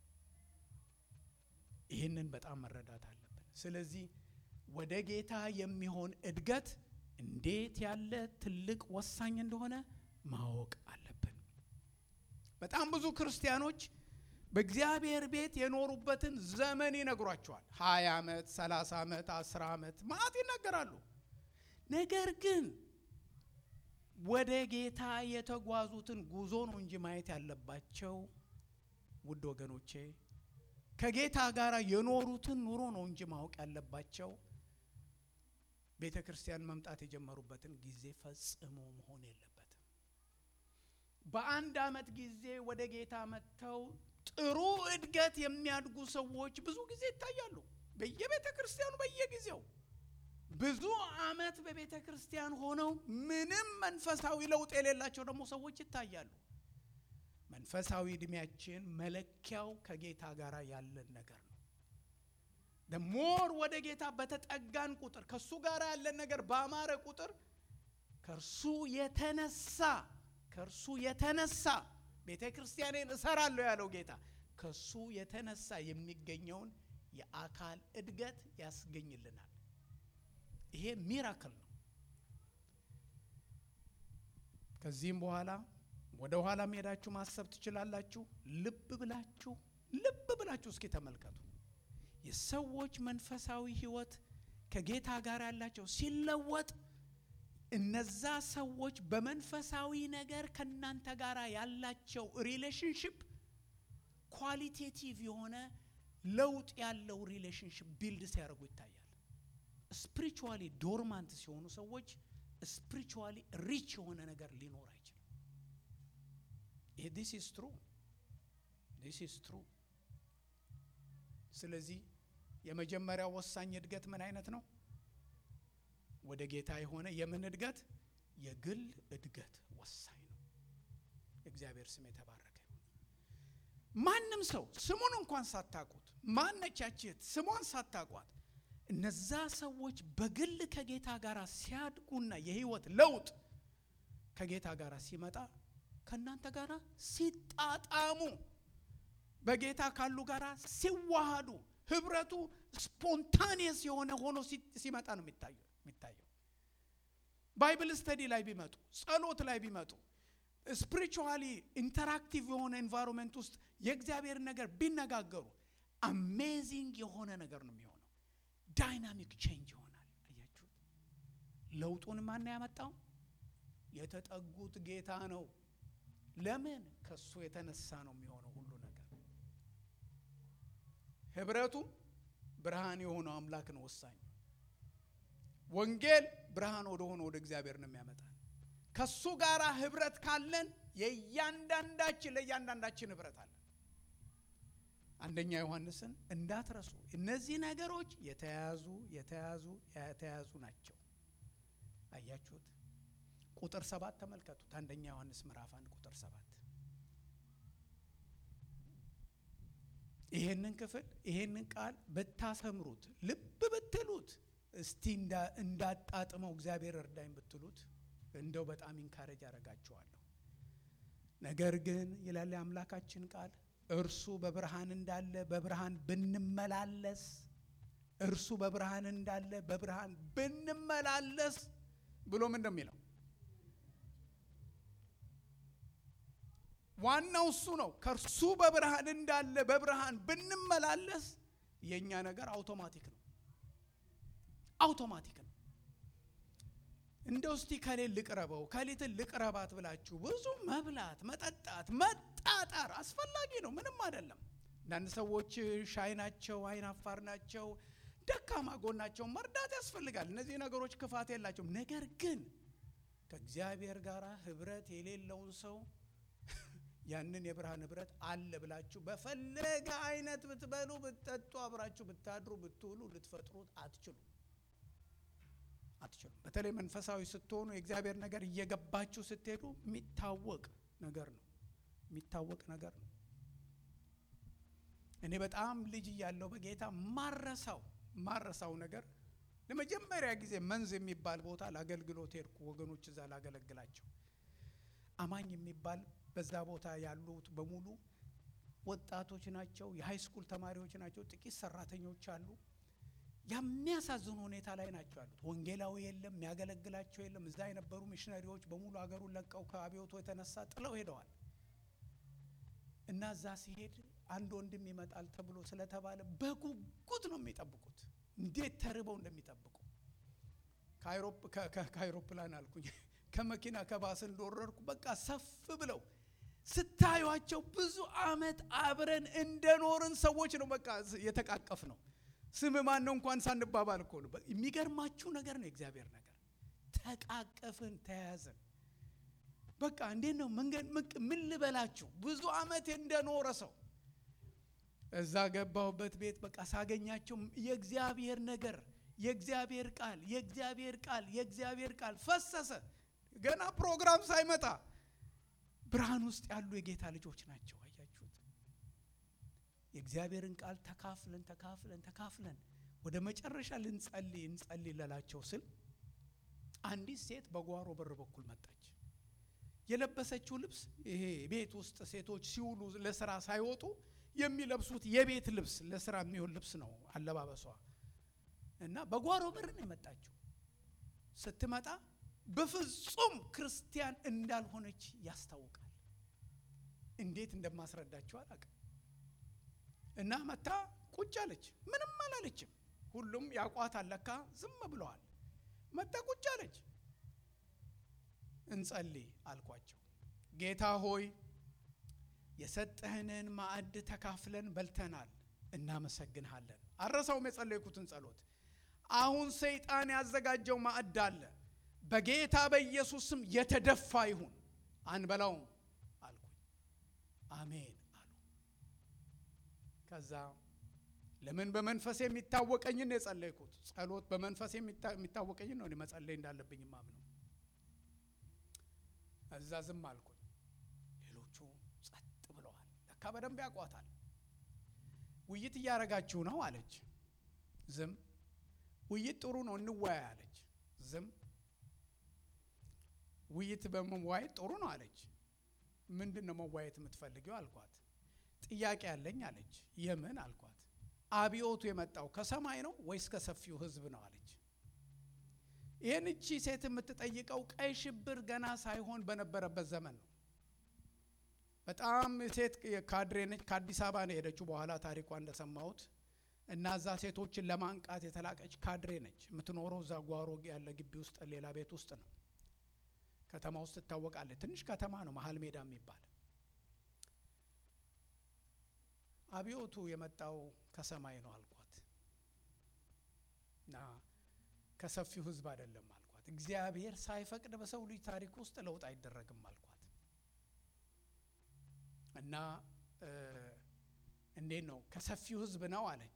ይህንን በጣም መረዳት አለብን። ስለዚህ ወደ ጌታ የሚሆን እድገት እንዴት ያለ ትልቅ ወሳኝ እንደሆነ ማወቅ አለብን። በጣም ብዙ ክርስቲያኖች በእግዚአብሔር ቤት የኖሩበትን ዘመን ይነግሯቸዋል። ሀያ ዓመት፣ ሰላሳ ዓመት፣ አስር ዓመት ማዕት ይናገራሉ። ነገር ግን ወደ ጌታ የተጓዙትን ጉዞ ነው እንጂ ማየት ያለባቸው ውድ ወገኖቼ፣ ከጌታ ጋር የኖሩትን ኑሮ ነው እንጂ ማወቅ ያለባቸው ቤተ ክርስቲያን መምጣት የጀመሩበትን ጊዜ ፈጽሞ መሆን የለበትም። በአንድ ዓመት ጊዜ ወደ ጌታ መጥተው ጥሩ እድገት የሚያድጉ ሰዎች ብዙ ጊዜ ይታያሉ። በየቤተ ክርስቲያኑ በየጊዜው ብዙ ዓመት በቤተ ክርስቲያን ሆነው ምንም መንፈሳዊ ለውጥ የሌላቸው ደግሞ ሰዎች ይታያሉ። መንፈሳዊ እድሜያችን መለኪያው ከጌታ ጋር ያለን ነገር ነው። ሞር ወደ ጌታ በተጠጋን ቁጥር ከእሱ ጋር ያለን ነገር ባማረ ቁጥር ከእርሱ የተነሳ ከእርሱ የተነሳ ቤተ ክርስቲያኔን እሰራለሁ ያለው ጌታ ከእሱ የተነሳ የሚገኘውን የአካል እድገት ያስገኝልናል። ይሄ ሚራክል ነው። ከዚህም በኋላ ወደ ኋላ ሄዳችሁ ማሰብ ትችላላችሁ። ልብ ብላችሁ ልብ ብላችሁ እስኪ ተመልከቱ። የሰዎች መንፈሳዊ ሕይወት ከጌታ ጋር ያላቸው ሲለወጥ እነዛ ሰዎች በመንፈሳዊ ነገር ከእናንተ ጋር ያላቸው ሪሌሽንሽፕ ኳሊቴቲቭ የሆነ ለውጥ ያለው ሪሌሽንሽፕ ቢልድ ሲያደርጉ ይታያል። ስፒሪቹዋሊ ዶርማንት ሲሆኑ ሰዎች ስፒሪቹዋሊ ሪች የሆነ ነገር ሊኖር አይችልም። ይሄ ዲስ ኢዝ ትሩ ዲስ ኢዝ ትሩ። ስለዚህ የመጀመሪያው ወሳኝ እድገት ምን አይነት ነው? ወደ ጌታ የሆነ የምን እድገት? የግል እድገት ወሳኝ ነው። እግዚአብሔር ስም የተባረከ ይሁን። ማንም ሰው ስሙን እንኳን ሳታውቁት ማነቻችት ስሟን ሳታውቋት እነዛ ሰዎች በግል ከጌታ ጋር ሲያድጉና የህይወት ለውጥ ከጌታ ጋር ሲመጣ ከእናንተ ጋር ሲጣጣሙ በጌታ ካሉ ጋር ሲዋሃዱ ህብረቱ ስፖንታኒየስ የሆነ ሆኖ ሲመጣ ነው የሚታየው የሚታየው ባይብል ስተዲ ላይ ቢመጡ ጸሎት ላይ ቢመጡ ስፒሪቹዋሊ ኢንተራክቲቭ የሆነ ኤንቫይሮንመንት ውስጥ የእግዚአብሔር ነገር ቢነጋገሩ አሜዚንግ የሆነ ነገር ነው የሚሆነው። ዳይናሚክ ቼንጅ ይሆናል። አያችሁት? ለውጡን ማን ያመጣው? የተጠጉት ጌታ ነው። ለምን? ከሱ የተነሳ ነው የሚሆነው ሁሉ ነገር። ህብረቱ ብርሃን የሆነው አምላክ ነው ወሳኝ። ወንጌል ብርሃን ወደ ሆነ ወደ እግዚአብሔር ነው የሚያመጣል። ከሱ ጋር ህብረት ካለን የእያንዳንዳችን ለእያንዳንዳችን ህብረት አለን። አንደኛ ዮሐንስን እንዳትረሱ። እነዚህ ነገሮች የተያዙ የተያዙ የተያዙ ናቸው። አያችሁት? ቁጥር ሰባት ተመልከቱት። አንደኛ ዮሐንስ ምዕራፍ አንድ ቁጥር ሰባት ይሄንን ክፍል ይሄንን ቃል ብታሰምሩት ልብ ብትሉት እስቲ እንዳጣጥመው እግዚአብሔር እርዳኝ ብትሉት እንደው በጣም ኢንካሬጅ ያደርጋችኋለሁ። ነገር ግን ይላል የአምላካችን ቃል እርሱ በብርሃን እንዳለ በብርሃን ብንመላለስ እርሱ በብርሃን እንዳለ በብርሃን ብንመላለስ ብሎ ምን እንደሚለው ዋናው እሱ ነው። ከእርሱ በብርሃን እንዳለ በብርሃን ብንመላለስ የእኛ ነገር አውቶማቲክ ነው፣ አውቶማቲክ ነው። እንደው እስቲ ከሌል ልቅረበው ከሊትን ልቅረባት ብላችሁ ብዙ መብላት፣ መጠጣት፣ መጣጣር አስፈላጊ ነው። ምንም አይደለም። አንዳንድ ሰዎች ሻይ ናቸው፣ አይን አፋር ናቸው፣ ደካማ ጎናቸው መርዳት ያስፈልጋል። እነዚህ ነገሮች ክፋት የላቸውም። ነገር ግን ከእግዚአብሔር ጋር ህብረት የሌለውን ሰው ያንን የብርሃን ህብረት አለ ብላችሁ በፈለገ አይነት ብትበሉ ብትጠጡ አብራችሁ ብታድሩ ብትውሉ ልትፈጥሩት አትችሉ አትችሉም። በተለይ መንፈሳዊ ስትሆኑ የእግዚአብሔር ነገር እየገባችሁ ስትሄዱ የሚታወቅ ነገር ነው የሚታወቅ ነገር ነው። እኔ በጣም ልጅ እያለሁ በጌታ ማረሳው ማረሳው ነገር ለመጀመሪያ ጊዜ መንዝ የሚባል ቦታ ለአገልግሎት ሄድኩ። ወገኖች እዛ ላገለግላቸው አማኝ የሚባል በዛ ቦታ ያሉት በሙሉ ወጣቶች ናቸው። የሃይ ስኩል ተማሪዎች ናቸው። ጥቂት ሰራተኞች አሉ። የሚያሳዝኑ ሁኔታ ላይ ናቸው ያሉት። ወንጌላዊ የለም፣ የሚያገለግላቸው የለም። እዛ የነበሩ ሚሽነሪዎች በሙሉ አገሩን ለቀው ከአብዮቱ የተነሳ ጥለው ሄደዋል። እና እዛ ሲሄድ አንድ ወንድም ይመጣል ተብሎ ስለተባለ በጉጉት ነው የሚጠብቁት። እንዴት ተርበው እንደሚጠብቁ ከአይሮፕላን አልኩኝ ከመኪና ከባስ እንደወረድኩ በቃ ሰፍ ብለው ስታዩቸው ብዙ አመት አብረን እንደኖርን ሰዎች ነው። በቃ የተቃቀፍ ነው። ስም ማን ነው እንኳን ሳንባባል እኮ ነው። የሚገርማችሁ ነገር ነው የእግዚአብሔር ነገር። ተቃቀፍን፣ ተያያዝን። በቃ እንዴት ነው መንገድ ምን ልበላችሁ፣ ብዙ አመት እንደኖረ ሰው እዛ ገባሁበት ቤት በቃ ሳገኛቸው የእግዚአብሔር ነገር የእግዚአብሔር ቃል የእግዚአብሔር ቃል የእግዚአብሔር ቃል ፈሰሰ። ገና ፕሮግራም ሳይመጣ ብርሃን ውስጥ ያሉ የጌታ ልጆች ናቸው። አያችሁት? የእግዚአብሔርን ቃል ተካፍለን ተካፍለን ተካፍለን ወደ መጨረሻ ልንጸልይ እንጸልይ ለላቸው ስል አንዲት ሴት በጓሮ በር በኩል መጣች። የለበሰችው ልብስ ይሄ ቤት ውስጥ ሴቶች ሲውሉ ለስራ ሳይወጡ የሚለብሱት የቤት ልብስ ለስራ የሚሆን ልብስ ነው አለባበሷ። እና በጓሮ በር ነው የመጣችው። ስትመጣ በፍጹም ክርስቲያን እንዳልሆነች ያስታውቃል። እንዴት እንደማስረዳቸው አላውቅም። እና መታ ቁጭ አለች። ምንም አላለችም። ሁሉም ያቋት አለካ ዝም ብለዋል። መታ ቁጭ አለች። እንጸልይ አልኳቸው። ጌታ ሆይ የሰጠህንን ማዕድ ተካፍለን በልተናል፣ እናመሰግንሃለን። አረሳውም የጸለይኩትን ጸሎት። አሁን ሰይጣን ያዘጋጀው ማዕድ አለ፣ በጌታ በኢየሱስ ስም የተደፋ ይሁን፣ አንበላውም አልኩኝ። አሜን አሉ። ከዛ ለምን በመንፈስ የሚታወቀኝን ነው የጸለይኩት። ጸሎት በመንፈስ የሚታወቀኝን ነው መጸለይ እንዳለብኝ ማምነው። እዛ ዝም አልኩኝ። ሌሎቹ ጸጥ ብለዋል። ለካ በደንብ ያውቋታል። ውይይት እያረጋችሁ ነው አለች። ዝም። ውይይት ጥሩ ነው እንወያይ አለች። ዝም። ውይይት በመዋየት ጥሩ ነው አለች። ምንድን ነው መዋየት የምትፈልጊው አልኳት። ጥያቄ ያለኝ አለች። የምን አልኳት። አብዮቱ የመጣው ከሰማይ ነው ወይስ ከሰፊው ሕዝብ ነው አለች። ይህን እቺ ሴት የምትጠይቀው ቀይ ሽብር ገና ሳይሆን በነበረበት ዘመን ነው። በጣም ሴት ካድሬ ነች። ከአዲስ አበባ ነው የሄደችው። በኋላ ታሪኳ እንደሰማሁት እና እዛ ሴቶችን ለማንቃት የተላቀች ካድሬ ነች። የምትኖረው እዛ ጓሮ ያለ ግቢ ውስጥ ሌላ ቤት ውስጥ ነው። ከተማ ውስጥ ትታወቃለች። ትንሽ ከተማ ነው፣ መሀል ሜዳ የሚባል አብዮቱ የመጣው ከሰማይ ነው አልኳት እና ከሰፊው ህዝብ አይደለም አልኳት። እግዚአብሔር ሳይፈቅድ በሰው ልጅ ታሪክ ውስጥ ለውጥ አይደረግም አልኳት እና እንዴት ነው ከሰፊው ህዝብ ነው አለች።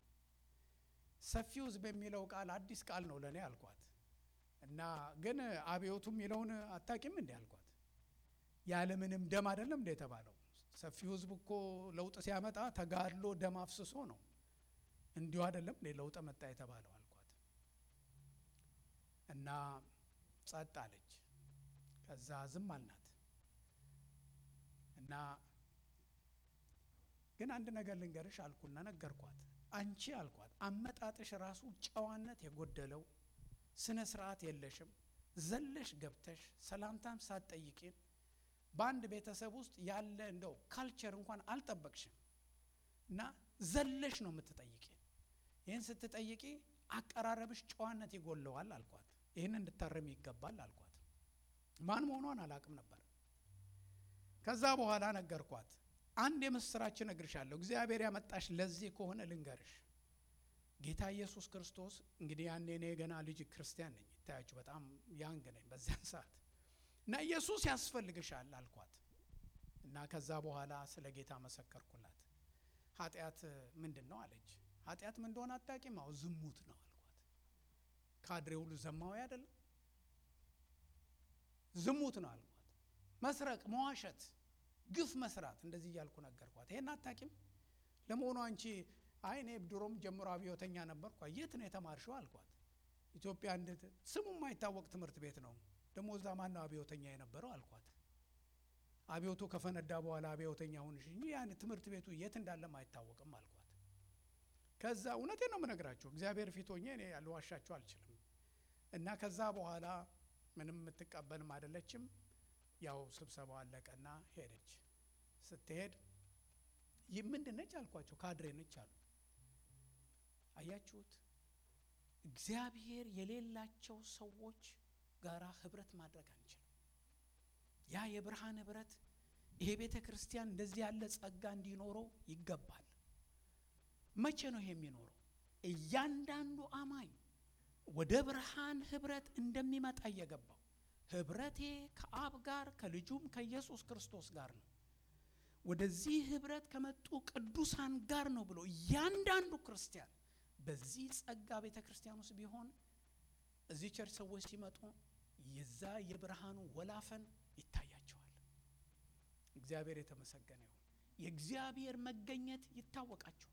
ሰፊው ህዝብ የሚለው ቃል አዲስ ቃል ነው ለእኔ አልኳት እና ግን አብዮቱ የሚለውን አታቂም እንዴ አልኳት። ያለምንም ደም አይደለም እንደ የተባለው ሰፊው ህዝብ እኮ ለውጥ ሲያመጣ ተጋድሎ ደም አፍስሶ ነው። እንዲሁ አይደለም እንዴ ለውጥ መጣ የተባለው አልኳት እና ጸጥ አለች። ከዛ ዝም አልናት እና ግን አንድ ነገር ልንገርሽ አልኩና ነገርኳት። አንቺ አልኳት አመጣጥሽ ራሱ ጨዋነት የጎደለው ስነ ስርዓት የለሽም። ዘለሽ ገብተሽ ሰላምታም ሳትጠይቂን በአንድ ቤተሰብ ውስጥ ያለ እንደው ካልቸር እንኳን አልጠበቅሽም እና ዘለሽ ነው የምትጠይቂን። ይህን ስትጠይቂ አቀራረብሽ ጨዋነት ይጎለዋል አልኳት። ይህን እንድታረም ይገባል አልኳት። ማን መሆኗን አላቅም ነበር። ከዛ በኋላ ነገርኳት። አንድ የምስራች እነግርሻለሁ። እግዚአብሔር ያመጣሽ ለዚህ ከሆነ ልንገርሽ። ጌታ ኢየሱስ ክርስቶስ እንግዲህ ያኔ እኔ ገና ልጅ ክርስቲያን ነኝ፣ ይታያችሁ በጣም ያንግ ነኝ በዚያን ሰዓት እና ኢየሱስ ያስፈልግሻል አልኳት እና ከዛ በኋላ ስለ ጌታ መሰከርኩላት። ኃጢአት ምንድን ነው አለች። ኃጢአት ምን እንደሆነ አታውቂም? አዎ ዝሙት ነው አልኳት። ካድሬ ሁሉ ዘማዊ አይደለም ዝሙት ነው አልኳት። መስረቅ፣ መዋሸት፣ ግፍ መስራት እንደዚህ እያልኩ ነገርኳት። ይሄን አታውቂም? ለመሆኑ አንቺ አይ እኔ ድሮም ጀምሮ አብዮተኛ ነበርኩ። የት ነው የተማርሽው አልኳት። ኢትዮጵያ እንዴት ስሙ የማይታወቅ ትምህርት ቤት ነው ደግሞ እዛ ማን ነው አብዮተኛ የነበረው አልኳት። አብዮቱ ከፈነዳ በኋላ አብዮተኛ ሆንሽ እንጂ ያን ትምህርት ቤቱ የት እንዳለም አይታወቅም አልኳት። ከዛ እውነቴን ነው የምነግራችሁ እግዚአብሔር ፊት ሆኜ እኔ ልዋሻችሁ አልችልም። እና ከዛ በኋላ ምንም የምትቀበልም አይደለችም። ያው ስብሰባው አለቀና ሄደች። ስትሄድ ይህ ምንድን ነች አልኳቸው። ካድሬ ነች አሉ። አያችሁት? እግዚአብሔር የሌላቸው ሰዎች ጋራ ህብረት ማድረግ አንችልም። ያ የብርሃን ህብረት ይሄ ቤተ ክርስቲያን እንደዚህ ያለ ጸጋ እንዲኖረው ይገባል። መቼ ነው ይሄ የሚኖረው? እያንዳንዱ አማኝ ወደ ብርሃን ህብረት እንደሚመጣ እየገባው ህብረቴ ከአብ ጋር ከልጁም ከኢየሱስ ክርስቶስ ጋር ነው፣ ወደዚህ ህብረት ከመጡ ቅዱሳን ጋር ነው ብሎ እያንዳንዱ ክርስቲያን በዚህ ጸጋ ቤተ ክርስቲያን ውስጥ ቢሆን እዚህ ቸርች ሰዎች ሲመጡ የዛ የብርሃኑ ወላፈን ይታያቸዋል። እግዚአብሔር የተመሰገነ ይሁን። የእግዚአብሔር መገኘት ይታወቃቸዋል።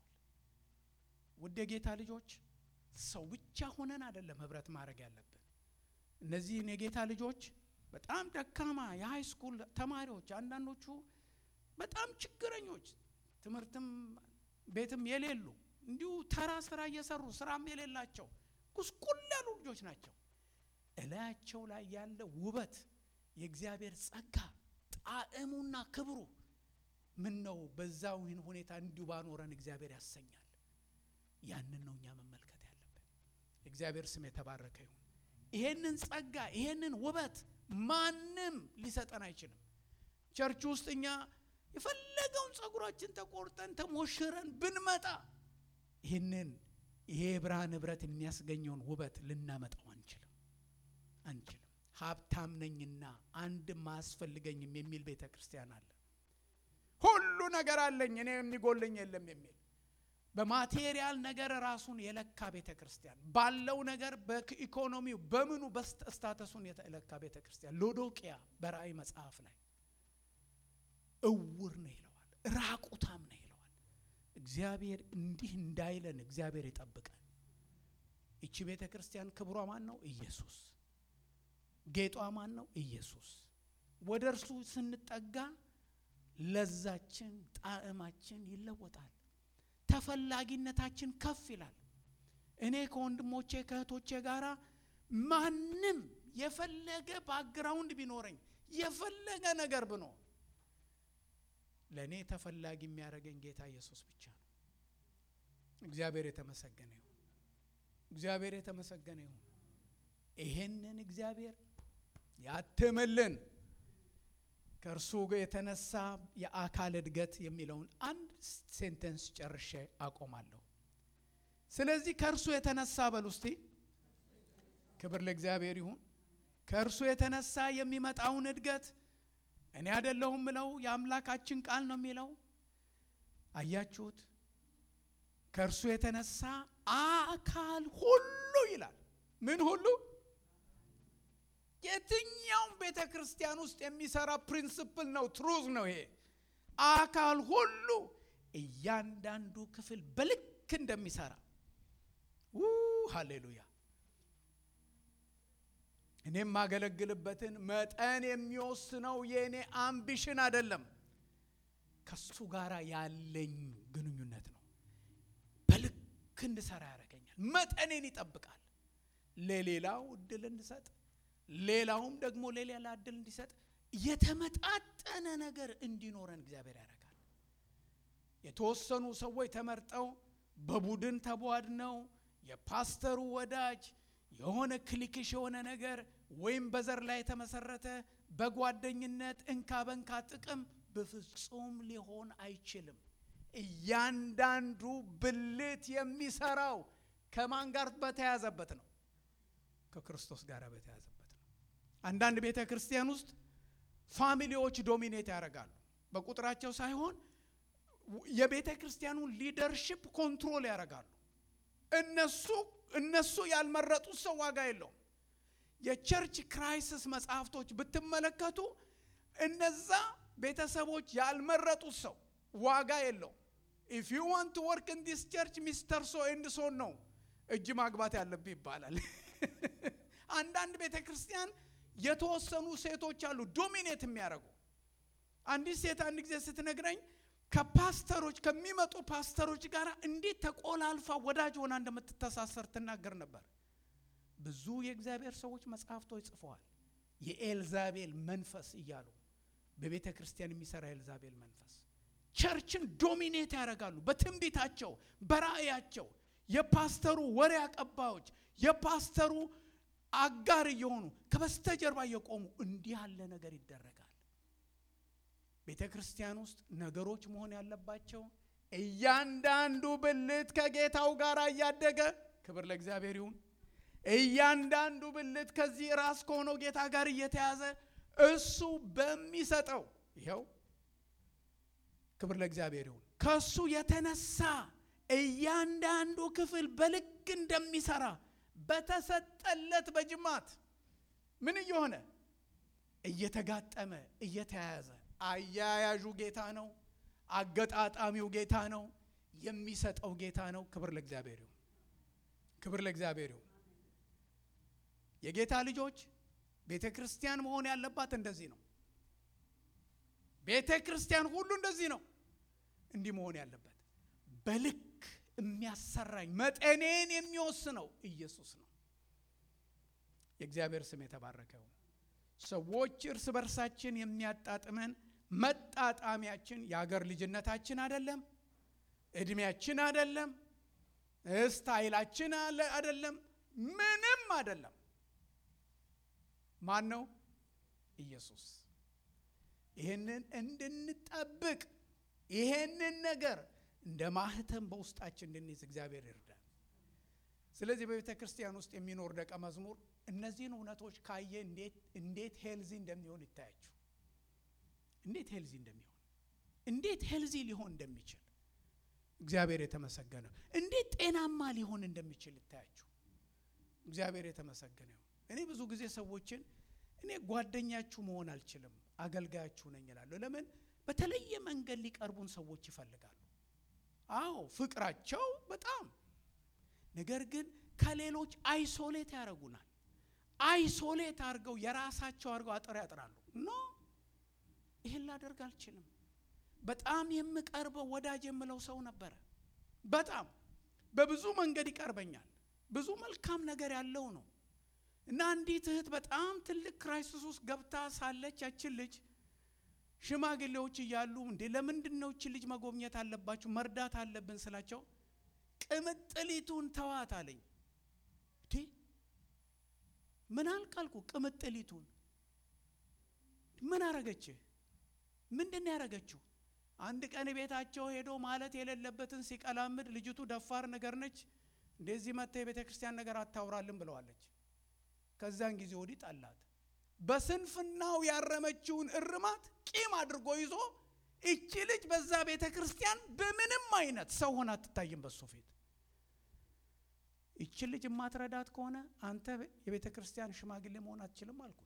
ውድ የጌታ ልጆች ሰው ብቻ ሆነን አይደለም ህብረት ማድረግ ያለብን። እነዚህን የጌታ ልጆች በጣም ደካማ የሃይ ስኩል ተማሪዎች፣ አንዳንዶቹ በጣም ችግረኞች፣ ትምህርትም ቤትም የሌሉ እንዲሁ ተራ ስራ እየሰሩ ስራም የሌላቸው ጉስቁል ያሉ ልጆች ናቸው። እላያቸው ላይ ያለ ውበት የእግዚአብሔር ጸጋ ጣዕሙና ክብሩ ምን ነው በዛው ይህን ሁኔታ እንዲሁ ባኖረን እግዚአብሔር ያሰኛል። ያንን ነው እኛ መመልከት ያለብን። የእግዚአብሔር ስም የተባረከ ይሁን። ይሄንን ጸጋ ይሄንን ውበት ማንም ሊሰጠን አይችልም። ቸርች ውስጥ እኛ የፈለገውን ጸጉራችን ተቆርጠን ተሞሽረን ብንመጣ ይህንን ይሄ የብርሃን ህብረት የሚያስገኘውን ውበት ልናመጣው አንችልም አንችልም። ሀብታም ነኝና አንድም አያስፈልገኝም የሚል ቤተ ክርስቲያን አለ። ሁሉ ነገር አለኝ እኔ የሚጎልኝ የለም የሚል በማቴሪያል ነገር ራሱን የለካ ቤተ ክርስቲያን ባለው ነገር በኢኮኖሚው በምኑ በስታተሱን የለካ ቤተ ክርስቲያን ሎዶቅያ በራእይ መጽሐፍ ላይ እውር ነው ይለዋል፣ ራቁታም ነው ይለዋል። እግዚአብሔር እንዲህ እንዳይለን እግዚአብሔር ይጠብቀን። ይቺ ቤተ ክርስቲያን ክብሯ ማን ነው? ኢየሱስ። ጌጧ ማን ነው? ኢየሱስ። ወደ እርሱ ስንጠጋ ለዛችን ጣዕማችን ይለወጣል። ተፈላጊነታችን ከፍ ይላል። እኔ ከወንድሞቼ ከእህቶቼ ጋር ማንም የፈለገ ባክግራውንድ ቢኖረኝ የፈለገ ነገር ብኖር ለእኔ ተፈላጊ የሚያደርገኝ ጌታ ኢየሱስ ብቻ ነው። እግዚአብሔር የተመሰገነ ይሁን። እግዚአብሔር የተመሰገነ ይሁን። ይሄንን እግዚአብሔር ያትምልን። ከእርሱ የተነሳ የአካል እድገት የሚለውን አንድ ሴንተንስ ጨርሼ አቆማለሁ። ስለዚህ ከእርሱ የተነሳ በል ውስቲ ክብር ለእግዚአብሔር ይሁን። ከእርሱ የተነሳ የሚመጣውን እድገት እኔ አይደለሁም ምለው የአምላካችን ቃል ነው የሚለው። አያችሁት? ከእርሱ የተነሳ አካል ሁሉ ይላል። ምን ሁሉ? የትኛውም ቤተ ክርስቲያን ውስጥ የሚሰራ ፕሪንስፕል ነው፣ ትሩዝ ነው ይሄ። አካል ሁሉ እያንዳንዱ ክፍል በልክ እንደሚሰራ ሃሌሉያ። እኔ የማገለግልበትን መጠን የሚወስነው የእኔ አምቢሽን አይደለም፣ ከሱ ጋር ያለኝ ግንኙነት ነው። በልክ እንድሰራ ያደርገኛል። መጠኔን ይጠብቃል። ለሌላው እድል እንድሰጥ ሌላውም ደግሞ ለሌላ እድል እንዲሰጥ የተመጣጠነ ነገር እንዲኖረን እግዚአብሔር ያደርጋል። የተወሰኑ ሰዎች ተመርጠው በቡድን ተቧድነው የፓስተሩ ወዳጅ የሆነ ክሊክሽ የሆነ ነገር ወይም በዘር ላይ የተመሰረተ በጓደኝነት እንካ በንካ ጥቅም በፍጹም ሊሆን አይችልም። እያንዳንዱ ብልት የሚሰራው ከማን ጋር በተያዘበት ነው? ከክርስቶስ ጋር በተያዘበት ነው። አንዳንድ ቤተ ክርስቲያን ውስጥ ፋሚሊዎች ዶሚኔት ያደርጋሉ። በቁጥራቸው ሳይሆን የቤተ ክርስቲያኑን ሊደርሽፕ ኮንትሮል ያደርጋሉ። እነሱ እነሱ ያልመረጡት ሰው ዋጋ የለውም። የቸርች ክራይሲስ መጽሐፍቶች ብትመለከቱ እነዛ ቤተሰቦች ያልመረጡት ሰው ዋጋ የለውም። ኢፍ ዩ ዋንት ቱ ወርክ ኢን ዲስ ቸርች ሚስተር ሶ ኤንድ ሶን ነው እጅ ማግባት ያለብህ ይባላል። አንዳንድ ቤተ ክርስቲያን የተወሰኑ ሴቶች አሉ ዶሚኔት የሚያደርጉ። አንዲት ሴት አንድ ጊዜ ስትነግረኝ ከፓስተሮች ከሚመጡ ፓስተሮች ጋር እንዴት ተቆላልፋ ወዳጅ ሆና እንደምትተሳሰር ትናገር ነበር። ብዙ የእግዚአብሔር ሰዎች መጽሐፍቶች ጽፈዋል። የኤልዛቤል መንፈስ እያሉ በቤተ ክርስቲያን የሚሰራ የኤልዛቤል መንፈስ ቸርችን ዶሚኔት ያደርጋሉ። በትንቢታቸው፣ በራእያቸው የፓስተሩ ወሬ አቀባዮች፣ የፓስተሩ አጋር እየሆኑ ከበስተጀርባ እየቆሙ እንዲህ ያለ ነገር ይደረጋል። ቤተ ክርስቲያን ውስጥ ነገሮች መሆን ያለባቸው እያንዳንዱ ብልት ከጌታው ጋር እያደገ ክብር ለእግዚአብሔር ይሁን። እያንዳንዱ ብልት ከዚህ ራስ ከሆነው ጌታ ጋር እየተያዘ እሱ በሚሰጠው ይኸው ክብር ለእግዚአብሔር ይሁን። ከሱ የተነሳ እያንዳንዱ ክፍል በልክ እንደሚሰራ በተሰጠለት በጅማት ምን እየሆነ እየተጋጠመ እየተያያዘ አያያዡ ጌታ ነው። አገጣጣሚው ጌታ ነው። የሚሰጠው ጌታ ነው። ክብር ለእግዚአብሔር ይሁን። ክብር ለእግዚአብሔር ይሁን። የጌታ ልጆች ቤተ ክርስቲያን መሆን ያለባት እንደዚህ ነው። ቤተ ክርስቲያን ሁሉ እንደዚህ ነው። እንዲህ መሆን ያለበት በልክ የሚያሰራኝ መጠኔን የሚወስነው ኢየሱስ ነው። የእግዚአብሔር ስም የተባረከ ይሁን። ሰዎች እርስ በርሳችን የሚያጣጥመን መጣጣሚያችን የአገር ልጅነታችን አይደለም፣ እድሜያችን አይደለም፣ ስታይላችን አይደለም፣ ምንም አይደለም። ማን ነው? ኢየሱስ። ይህንን እንድንጠብቅ ይሄንን ነገር እንደ ማህተም በውስጣችን እንድንይዝ እግዚአብሔር ይርዳል። ስለዚህ በቤተ ክርስቲያን ውስጥ የሚኖር ደቀ መዝሙር እነዚህን እውነቶች ካየ እንዴት ሄልዚ እንደሚሆን ይታያችሁ። እንዴት ሄልዚ እንደሚሆን እንዴት ሄልዚ ሊሆን እንደሚችል እግዚአብሔር የተመሰገነ እንዴት ጤናማ ሊሆን እንደሚችል ይታያችሁ። እግዚአብሔር የተመሰገነ ይሁን። እኔ ብዙ ጊዜ ሰዎችን እኔ ጓደኛችሁ መሆን አልችልም፣ አገልጋያችሁ ነኝ እላለሁ። ለምን? በተለየ መንገድ ሊቀርቡን ሰዎች ይፈልጋሉ። አዎ ፍቅራቸው በጣም ነገር ግን ከሌሎች አይሶሌት ያደርጉናል። አይሶሌት አድርገው የራሳቸው አድርገው አጥር ያጥራሉ። ኖ ይህን ላደርግ አልችልም። በጣም የምቀርበው ወዳጅ የምለው ሰው ነበረ። በጣም በብዙ መንገድ ይቀርበኛል። ብዙ መልካም ነገር ያለው ነው እና አንዲት እህት በጣም ትልቅ ክራይሲስ ውስጥ ገብታ ሳለች ያችን ልጅ ሽማግሌዎች እያሉ እንዴ ለምንድን ነው እችን ልጅ መጎብኘት አለባችሁ መርዳት አለብን ስላቸው ቅምጥሊቱን ተዋት አለኝ። እንዴ ምን አልቃልኩ? ቅምጥሊቱን ምን አረገችህ? ምንድን ነው ያረገችው? አንድ ቀን ቤታቸው ሄዶ ማለት የሌለበትን ሲቀላምድ ልጅቱ ደፋር ነገር ነች። እንደዚህ መጥተ የቤተ ክርስቲያን ነገር አታውራልን ብለዋለች። ከዛን ጊዜ ወዲህ ጠላት። በስንፍናው ያረመችውን እርማት ቂም አድርጎ ይዞ እቺ ልጅ በዛ ቤተ ክርስቲያን በምንም አይነት ሰው ሆና አትታይም በሱ ፊት። እቺ ልጅ የማትረዳት ከሆነ አንተ የቤተ ክርስቲያን ሽማግሌ መሆን አትችልም አልኩት።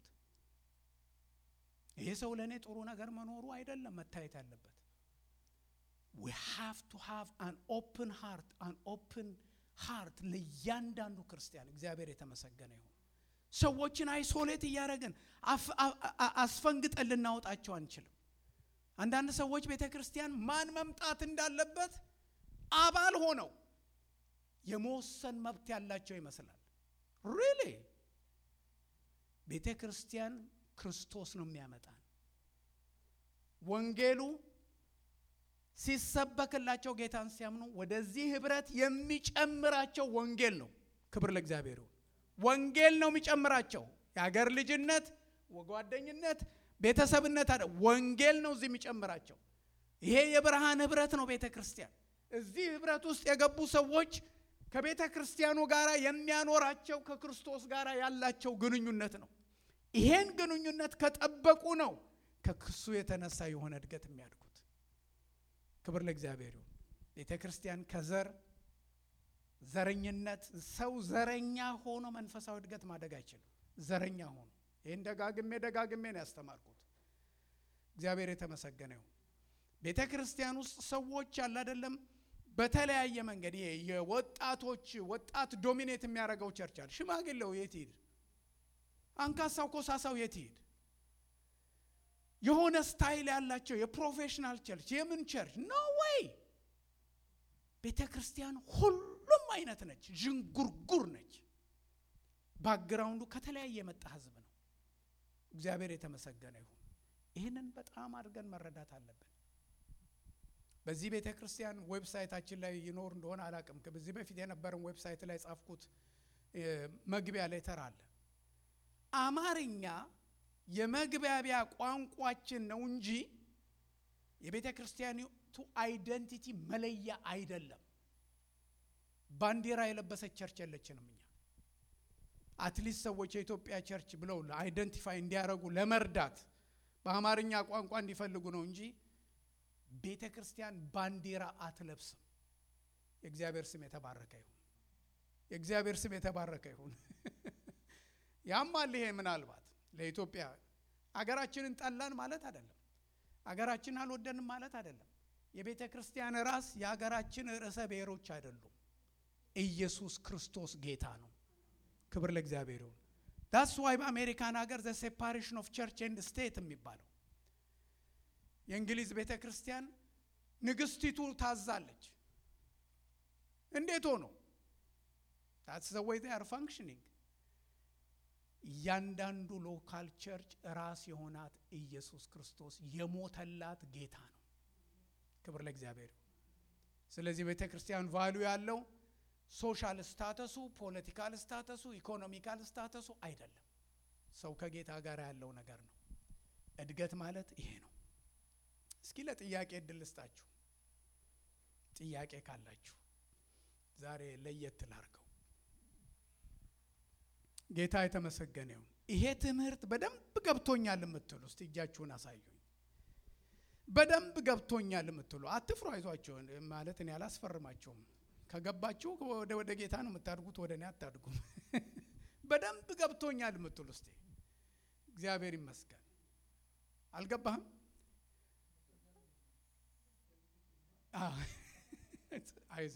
ይሄ ሰው ለእኔ ጥሩ ነገር መኖሩ አይደለም መታየት ያለበት። ዊ ሃቭ ቱ ሃቭ አን ኦፕን ሃርት አን ኦፕን ሃርት ለእያንዳንዱ ክርስቲያን። እግዚአብሔር የተመሰገነ ይሁን። ሰዎችን አይሶሌት እያደረግን አስፈንግጠን ልናወጣቸው አንችልም። አንዳንድ ሰዎች ቤተ ክርስቲያን ማን መምጣት እንዳለበት አባል ሆነው የመወሰን መብት ያላቸው ይመስላል። ሪሊ ቤተ ክርስቲያን ክርስቶስ ነው የሚያመጣን። ወንጌሉ ሲሰበክላቸው ጌታን ሲያምኑ ወደዚህ ህብረት የሚጨምራቸው ወንጌል ነው። ክብር ለእግዚአብሔር ይሁን። ወንጌል ነው የሚጨምራቸው። የአገር ልጅነት፣ ጓደኝነት፣ ቤተሰብነት አለ። ወንጌል ነው እዚህ የሚጨምራቸው። ይሄ የብርሃን ህብረት ነው ቤተ ክርስቲያን። እዚህ ህብረት ውስጥ የገቡ ሰዎች ከቤተ ክርስቲያኑ ጋር የሚያኖራቸው ከክርስቶስ ጋር ያላቸው ግንኙነት ነው። ይሄን ግንኙነት ከጠበቁ ነው ከክሱ የተነሳ የሆነ እድገት የሚያድጉት። ክብር ለእግዚአብሔር ይሁን። ቤተ ክርስቲያን ከዘር ዘረኝነት ሰው ዘረኛ ሆኖ መንፈሳዊ እድገት ማደግ አይችልም። ዘረኛ ሆኖ ይህን ደጋግሜ ደጋግሜ ነው ያስተማርኩት። እግዚአብሔር የተመሰገነ ይሁን። ቤተ ክርስቲያን ውስጥ ሰዎች አለ አይደለም፣ በተለያየ መንገድ ይሄ የወጣቶች ወጣት ዶሚኔት የሚያደርገው ቸርች አለ። ሽማግሌው የት ይሄድ? አንካሳው ኮሳሳው የት ይሄድ? የሆነ ስታይል ያላቸው የፕሮፌሽናል ቸርች የምን ቸርች ኖ ወይ ቤተ ክርስቲያን ሁሉም አይነት ነች። ዥንጉርጉር ነች። ባክግራውንዱ ከተለያየ የመጣ ህዝብ ነው። እግዚአብሔር የተመሰገነ ይሁን። ይህንን በጣም አድርገን መረዳት አለብን። በዚህ ቤተ ክርስቲያን ዌብሳይታችን ላይ ይኖር እንደሆነ አላቅም። በዚህ በፊት የነበረን ዌብሳይት ላይ ጻፍኩት መግቢያ ላይ ተራ አለ። አማርኛ የመግባቢያ ቋንቋችን ነው እንጂ የቤተ ክርስቲያኒቱ አይደንቲቲ መለያ አይደለም። ባንዲራ የለበሰች ቸርች የለችንም። እኛ አትሊስት ሰዎች የኢትዮጵያ ቸርች ብለው አይደንቲፋይ እንዲያደርጉ ለመርዳት በአማርኛ ቋንቋ እንዲፈልጉ ነው እንጂ ቤተ ክርስቲያን ባንዲራ አትለብስም። የእግዚአብሔር ስም የተባረከ ይሁን። የእግዚአብሔር ስም የተባረከ ይሁን። ያማል ይሄ ምናልባት ለኢትዮጵያ አገራችንን ጠላን ማለት አይደለም። አገራችንን አልወደንም ማለት አይደለም። የቤተ ክርስቲያን ራስ የአገራችን ርዕሰ ብሔሮች አይደሉም። ኢየሱስ ክርስቶስ ጌታ ነው። ክብር ለእግዚአብሔር ይሁን። ዳስ ዋይ በአሜሪካን ሀገር ዘ ሴፓሬሽን ኦፍ ቸርች ኤንድ ስቴት የሚባለው የእንግሊዝ ቤተ ክርስቲያን ንግስቲቱ ታዛለች። እንዴት ሆኖ ዳትስ ዘ ወይ ዜይ አር ፋንክሽኒንግ እያንዳንዱ ሎካል ቸርች ራስ የሆናት ኢየሱስ ክርስቶስ የሞተላት ጌታ ነው። ክብር ለእግዚአብሔር ይሁን። ስለዚህ ቤተ ክርስቲያን ቫሉ ያለው ሶሻል ስታተሱ፣ ፖለቲካል ስታተሱ፣ ኢኮኖሚካል ስታተሱ አይደለም። ሰው ከጌታ ጋር ያለው ነገር ነው። እድገት ማለት ይሄ ነው። እስኪ ለጥያቄ እድል ልስጣችሁ። ጥያቄ ካላችሁ ዛሬ ለየት ላርገው። ጌታ የተመሰገነ ይሁን። ይሄ ትምህርት በደንብ ገብቶኛል የምትሉ እስቲ እጃችሁን አሳዩኝ። በደንብ ገብቶኛል የምትሉ አትፍሩ፣ አይዟቸው ማለት እኔ አላስፈርማቸውም። ከገባችሁ ወደ ወደ ጌታ ነው የምታድጉት፣ ወደ እኔ አታድጉም። በደንብ ገብቶኛል የምትሉ እስቲ እግዚአብሔር ይመስገን። አልገባህም? አይዞ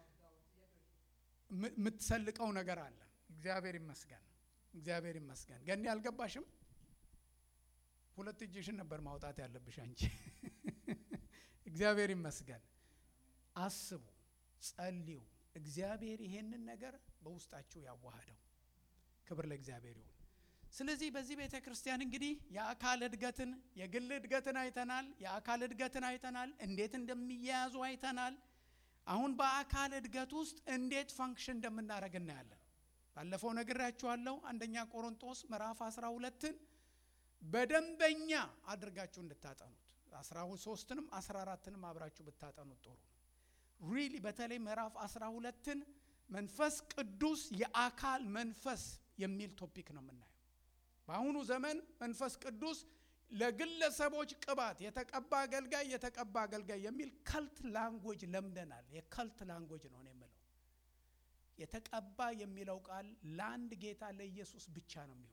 የምትሰልቀው ነገር አለ። እግዚአብሔር ይመስገን፣ እግዚአብሔር ይመስገን። ገኒ አልገባሽም? ሁለት እጅሽን ነበር ማውጣት ያለብሽ አንቺ። እግዚአብሔር ይመስገን። አስቡ፣ ጸልዩ። እግዚአብሔር ይሄንን ነገር በውስጣችሁ ያዋህደው። ክብር ለእግዚአብሔር ይሁን። ስለዚህ በዚህ ቤተ ክርስቲያን እንግዲህ የአካል እድገትን የግል እድገትን አይተናል። የአካል እድገትን አይተናል። እንዴት እንደሚያያዙ አይተናል። አሁን በአካል እድገት ውስጥ እንዴት ፋንክሽን እንደምናደርግ እናያለን። ባለፈው ነግራችኋለሁ። አንደኛ ቆሮንጦስ ምዕራፍ አስራ ሁለትን በደንበኛ አድርጋችሁ እንድታጠኑት አስራ ሶስትንም አስራ አራትንም አብራችሁ ብታጠኑት ጥሩ ነው። ሪሊ በተለይ ምዕራፍ አስራ ሁለትን መንፈስ ቅዱስ የአካል መንፈስ የሚል ቶፒክ ነው የምናየው። በአሁኑ ዘመን መንፈስ ቅዱስ ለግለሰቦች ቅባት የተቀባ አገልጋይ የተቀባ አገልጋይ የሚል ከልት ላንጎጅ ለምደናል። የከልት ላንጎጅ ነው የምለው። የተቀባ የሚለው ቃል ለአንድ ጌታ ለኢየሱስ ብቻ ነው የሚውለው።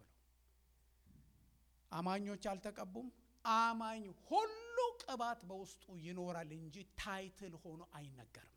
አማኞች አልተቀቡም። አማኝ ሁሉ ቅባት በውስጡ ይኖራል እንጂ ታይትል ሆኖ አይነገርም።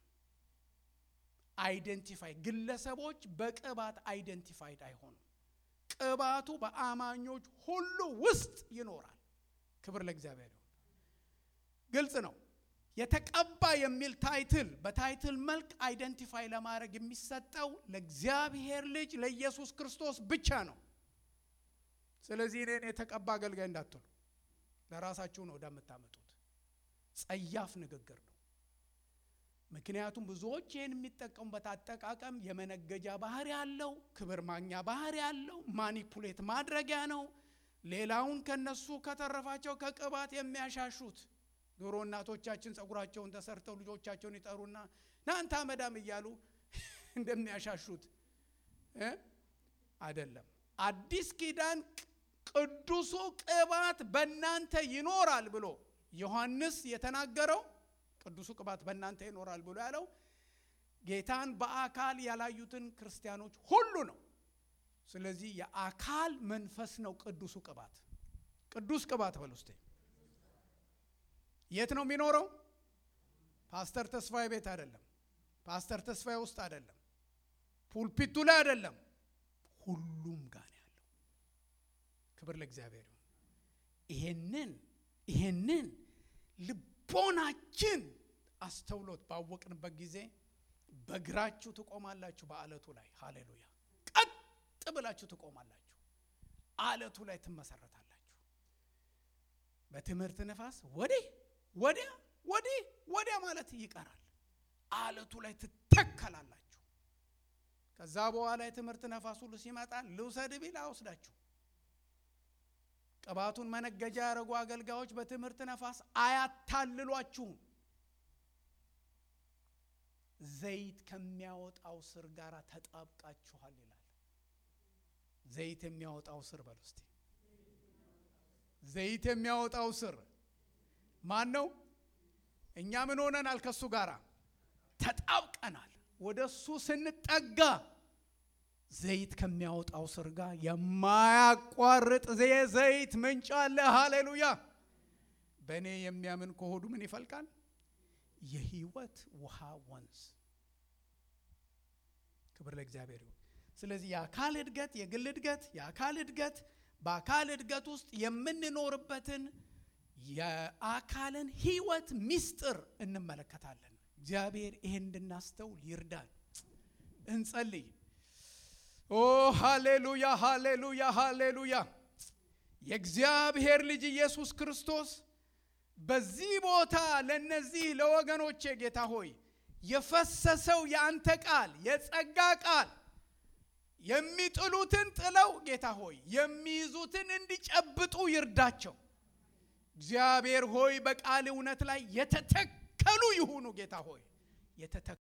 አይደንቲፋይ ግለሰቦች በቅባት አይደንቲፋይድ አይሆኑም። ቅባቱ በአማኞች ሁሉ ውስጥ ይኖራል። ክብር ለእግዚአብሔር ይሁን። ግልጽ ነው። የተቀባ የሚል ታይትል በታይትል መልክ አይደንቲፋይ ለማድረግ የሚሰጠው ለእግዚአብሔር ልጅ ለኢየሱስ ክርስቶስ ብቻ ነው። ስለዚህ እኔን የተቀባ አገልጋይ እንዳትሉ፣ ለራሳችሁ ነው ወደምታመጡት። ጸያፍ ንግግር ነው። ምክንያቱም ብዙዎች ይህን የሚጠቀሙበት አጠቃቀም የመነገጃ ባህሪ ያለው፣ ክብር ማግኛ ባህሪ ያለው፣ ማኒፑሌት ማድረጊያ ነው። ሌላውን ከነሱ ከተረፋቸው ከቅባት የሚያሻሹት ድሮ እናቶቻችን ጸጉራቸውን ተሰርተው ልጆቻቸውን ይጠሩና ናንተ አመዳም እያሉ እንደሚያሻሹት አይደለም። አዲስ ኪዳን ቅዱሱ ቅባት በእናንተ ይኖራል ብሎ ዮሐንስ የተናገረው ቅዱሱ ቅባት በእናንተ ይኖራል ብሎ ያለው ጌታን በአካል ያላዩትን ክርስቲያኖች ሁሉ ነው። ስለዚህ የአካል መንፈስ ነው ቅዱሱ ቅባት። ቅዱስ ቅባት በል ውስጤ የት ነው የሚኖረው? ፓስተር ተስፋዬ ቤት አይደለም። ፓስተር ተስፋዬ ውስጥ አይደለም። ፑልፒቱ ላይ አይደለም። ሁሉም ጋር ነው ያለው። ክብር ለእግዚአብሔር ይሁን። ይሄንን ይሄንን ልቦናችን አስተውሎት ባወቅንበት ጊዜ በእግራችሁ ትቆማላችሁ በአለቱ ላይ ሃሌሉያ። ቀጥ ብላችሁ ትቆማላችሁ። አለቱ ላይ ትመሰረታላችሁ። በትምህርት ነፋስ ወዲህ ወዲያ ወዲህ ወዲያ ማለት ይቀራል። አለቱ ላይ ትተከላላችሁ። ከዛ በኋላ የትምህርት ነፋስ ሁሉ ሲመጣ ልውሰድ ቢል አወስዳችሁ። ቅባቱን መነገጃ ያደረጉ አገልጋዮች በትምህርት ነፋስ አያታልሏችሁም። ዘይት ከሚያወጣው ስር ጋር ተጣብቃችኋል ይላል። ዘይት የሚያወጣው ስር በል ውስጥ ዘይት የሚያወጣው ስር ማን ነው? እኛ ምን ሆነናል? ከሱ ጋር ተጣብቀናል። ወደ እሱ ስንጠጋ ዘይት ከሚያወጣው ስር ጋር የማያቋርጥ ዘይት ምንጭ አለ። ሃሌሉያ! በእኔ የሚያምን ከሆዱ ምን ይፈልቃል? የህይወት ውሃ ወንዝ። ክብር ለእግዚአብሔር ይሁን። ስለዚህ የአካል እድገት፣ የግል እድገት፣ የአካል እድገት በአካል እድገት ውስጥ የምንኖርበትን የአካልን ህይወት ምስጢር እንመለከታለን። እግዚአብሔር ይሄን እንድናስተውል ይርዳል። እንጸልይ። ኦ ሃሌሉያ፣ ሃሌሉያ፣ ሃሌሉያ። የእግዚአብሔር ልጅ ኢየሱስ ክርስቶስ በዚህ ቦታ ለነዚህ ለወገኖቼ ጌታ ሆይ የፈሰሰው የአንተ ቃል የጸጋ ቃል የሚጥሉትን ጥለው ጌታ ሆይ የሚይዙትን እንዲጨብጡ ይርዳቸው። እግዚአብሔር ሆይ በቃል እውነት ላይ የተተከሉ ይሁኑ። ጌታ ሆይ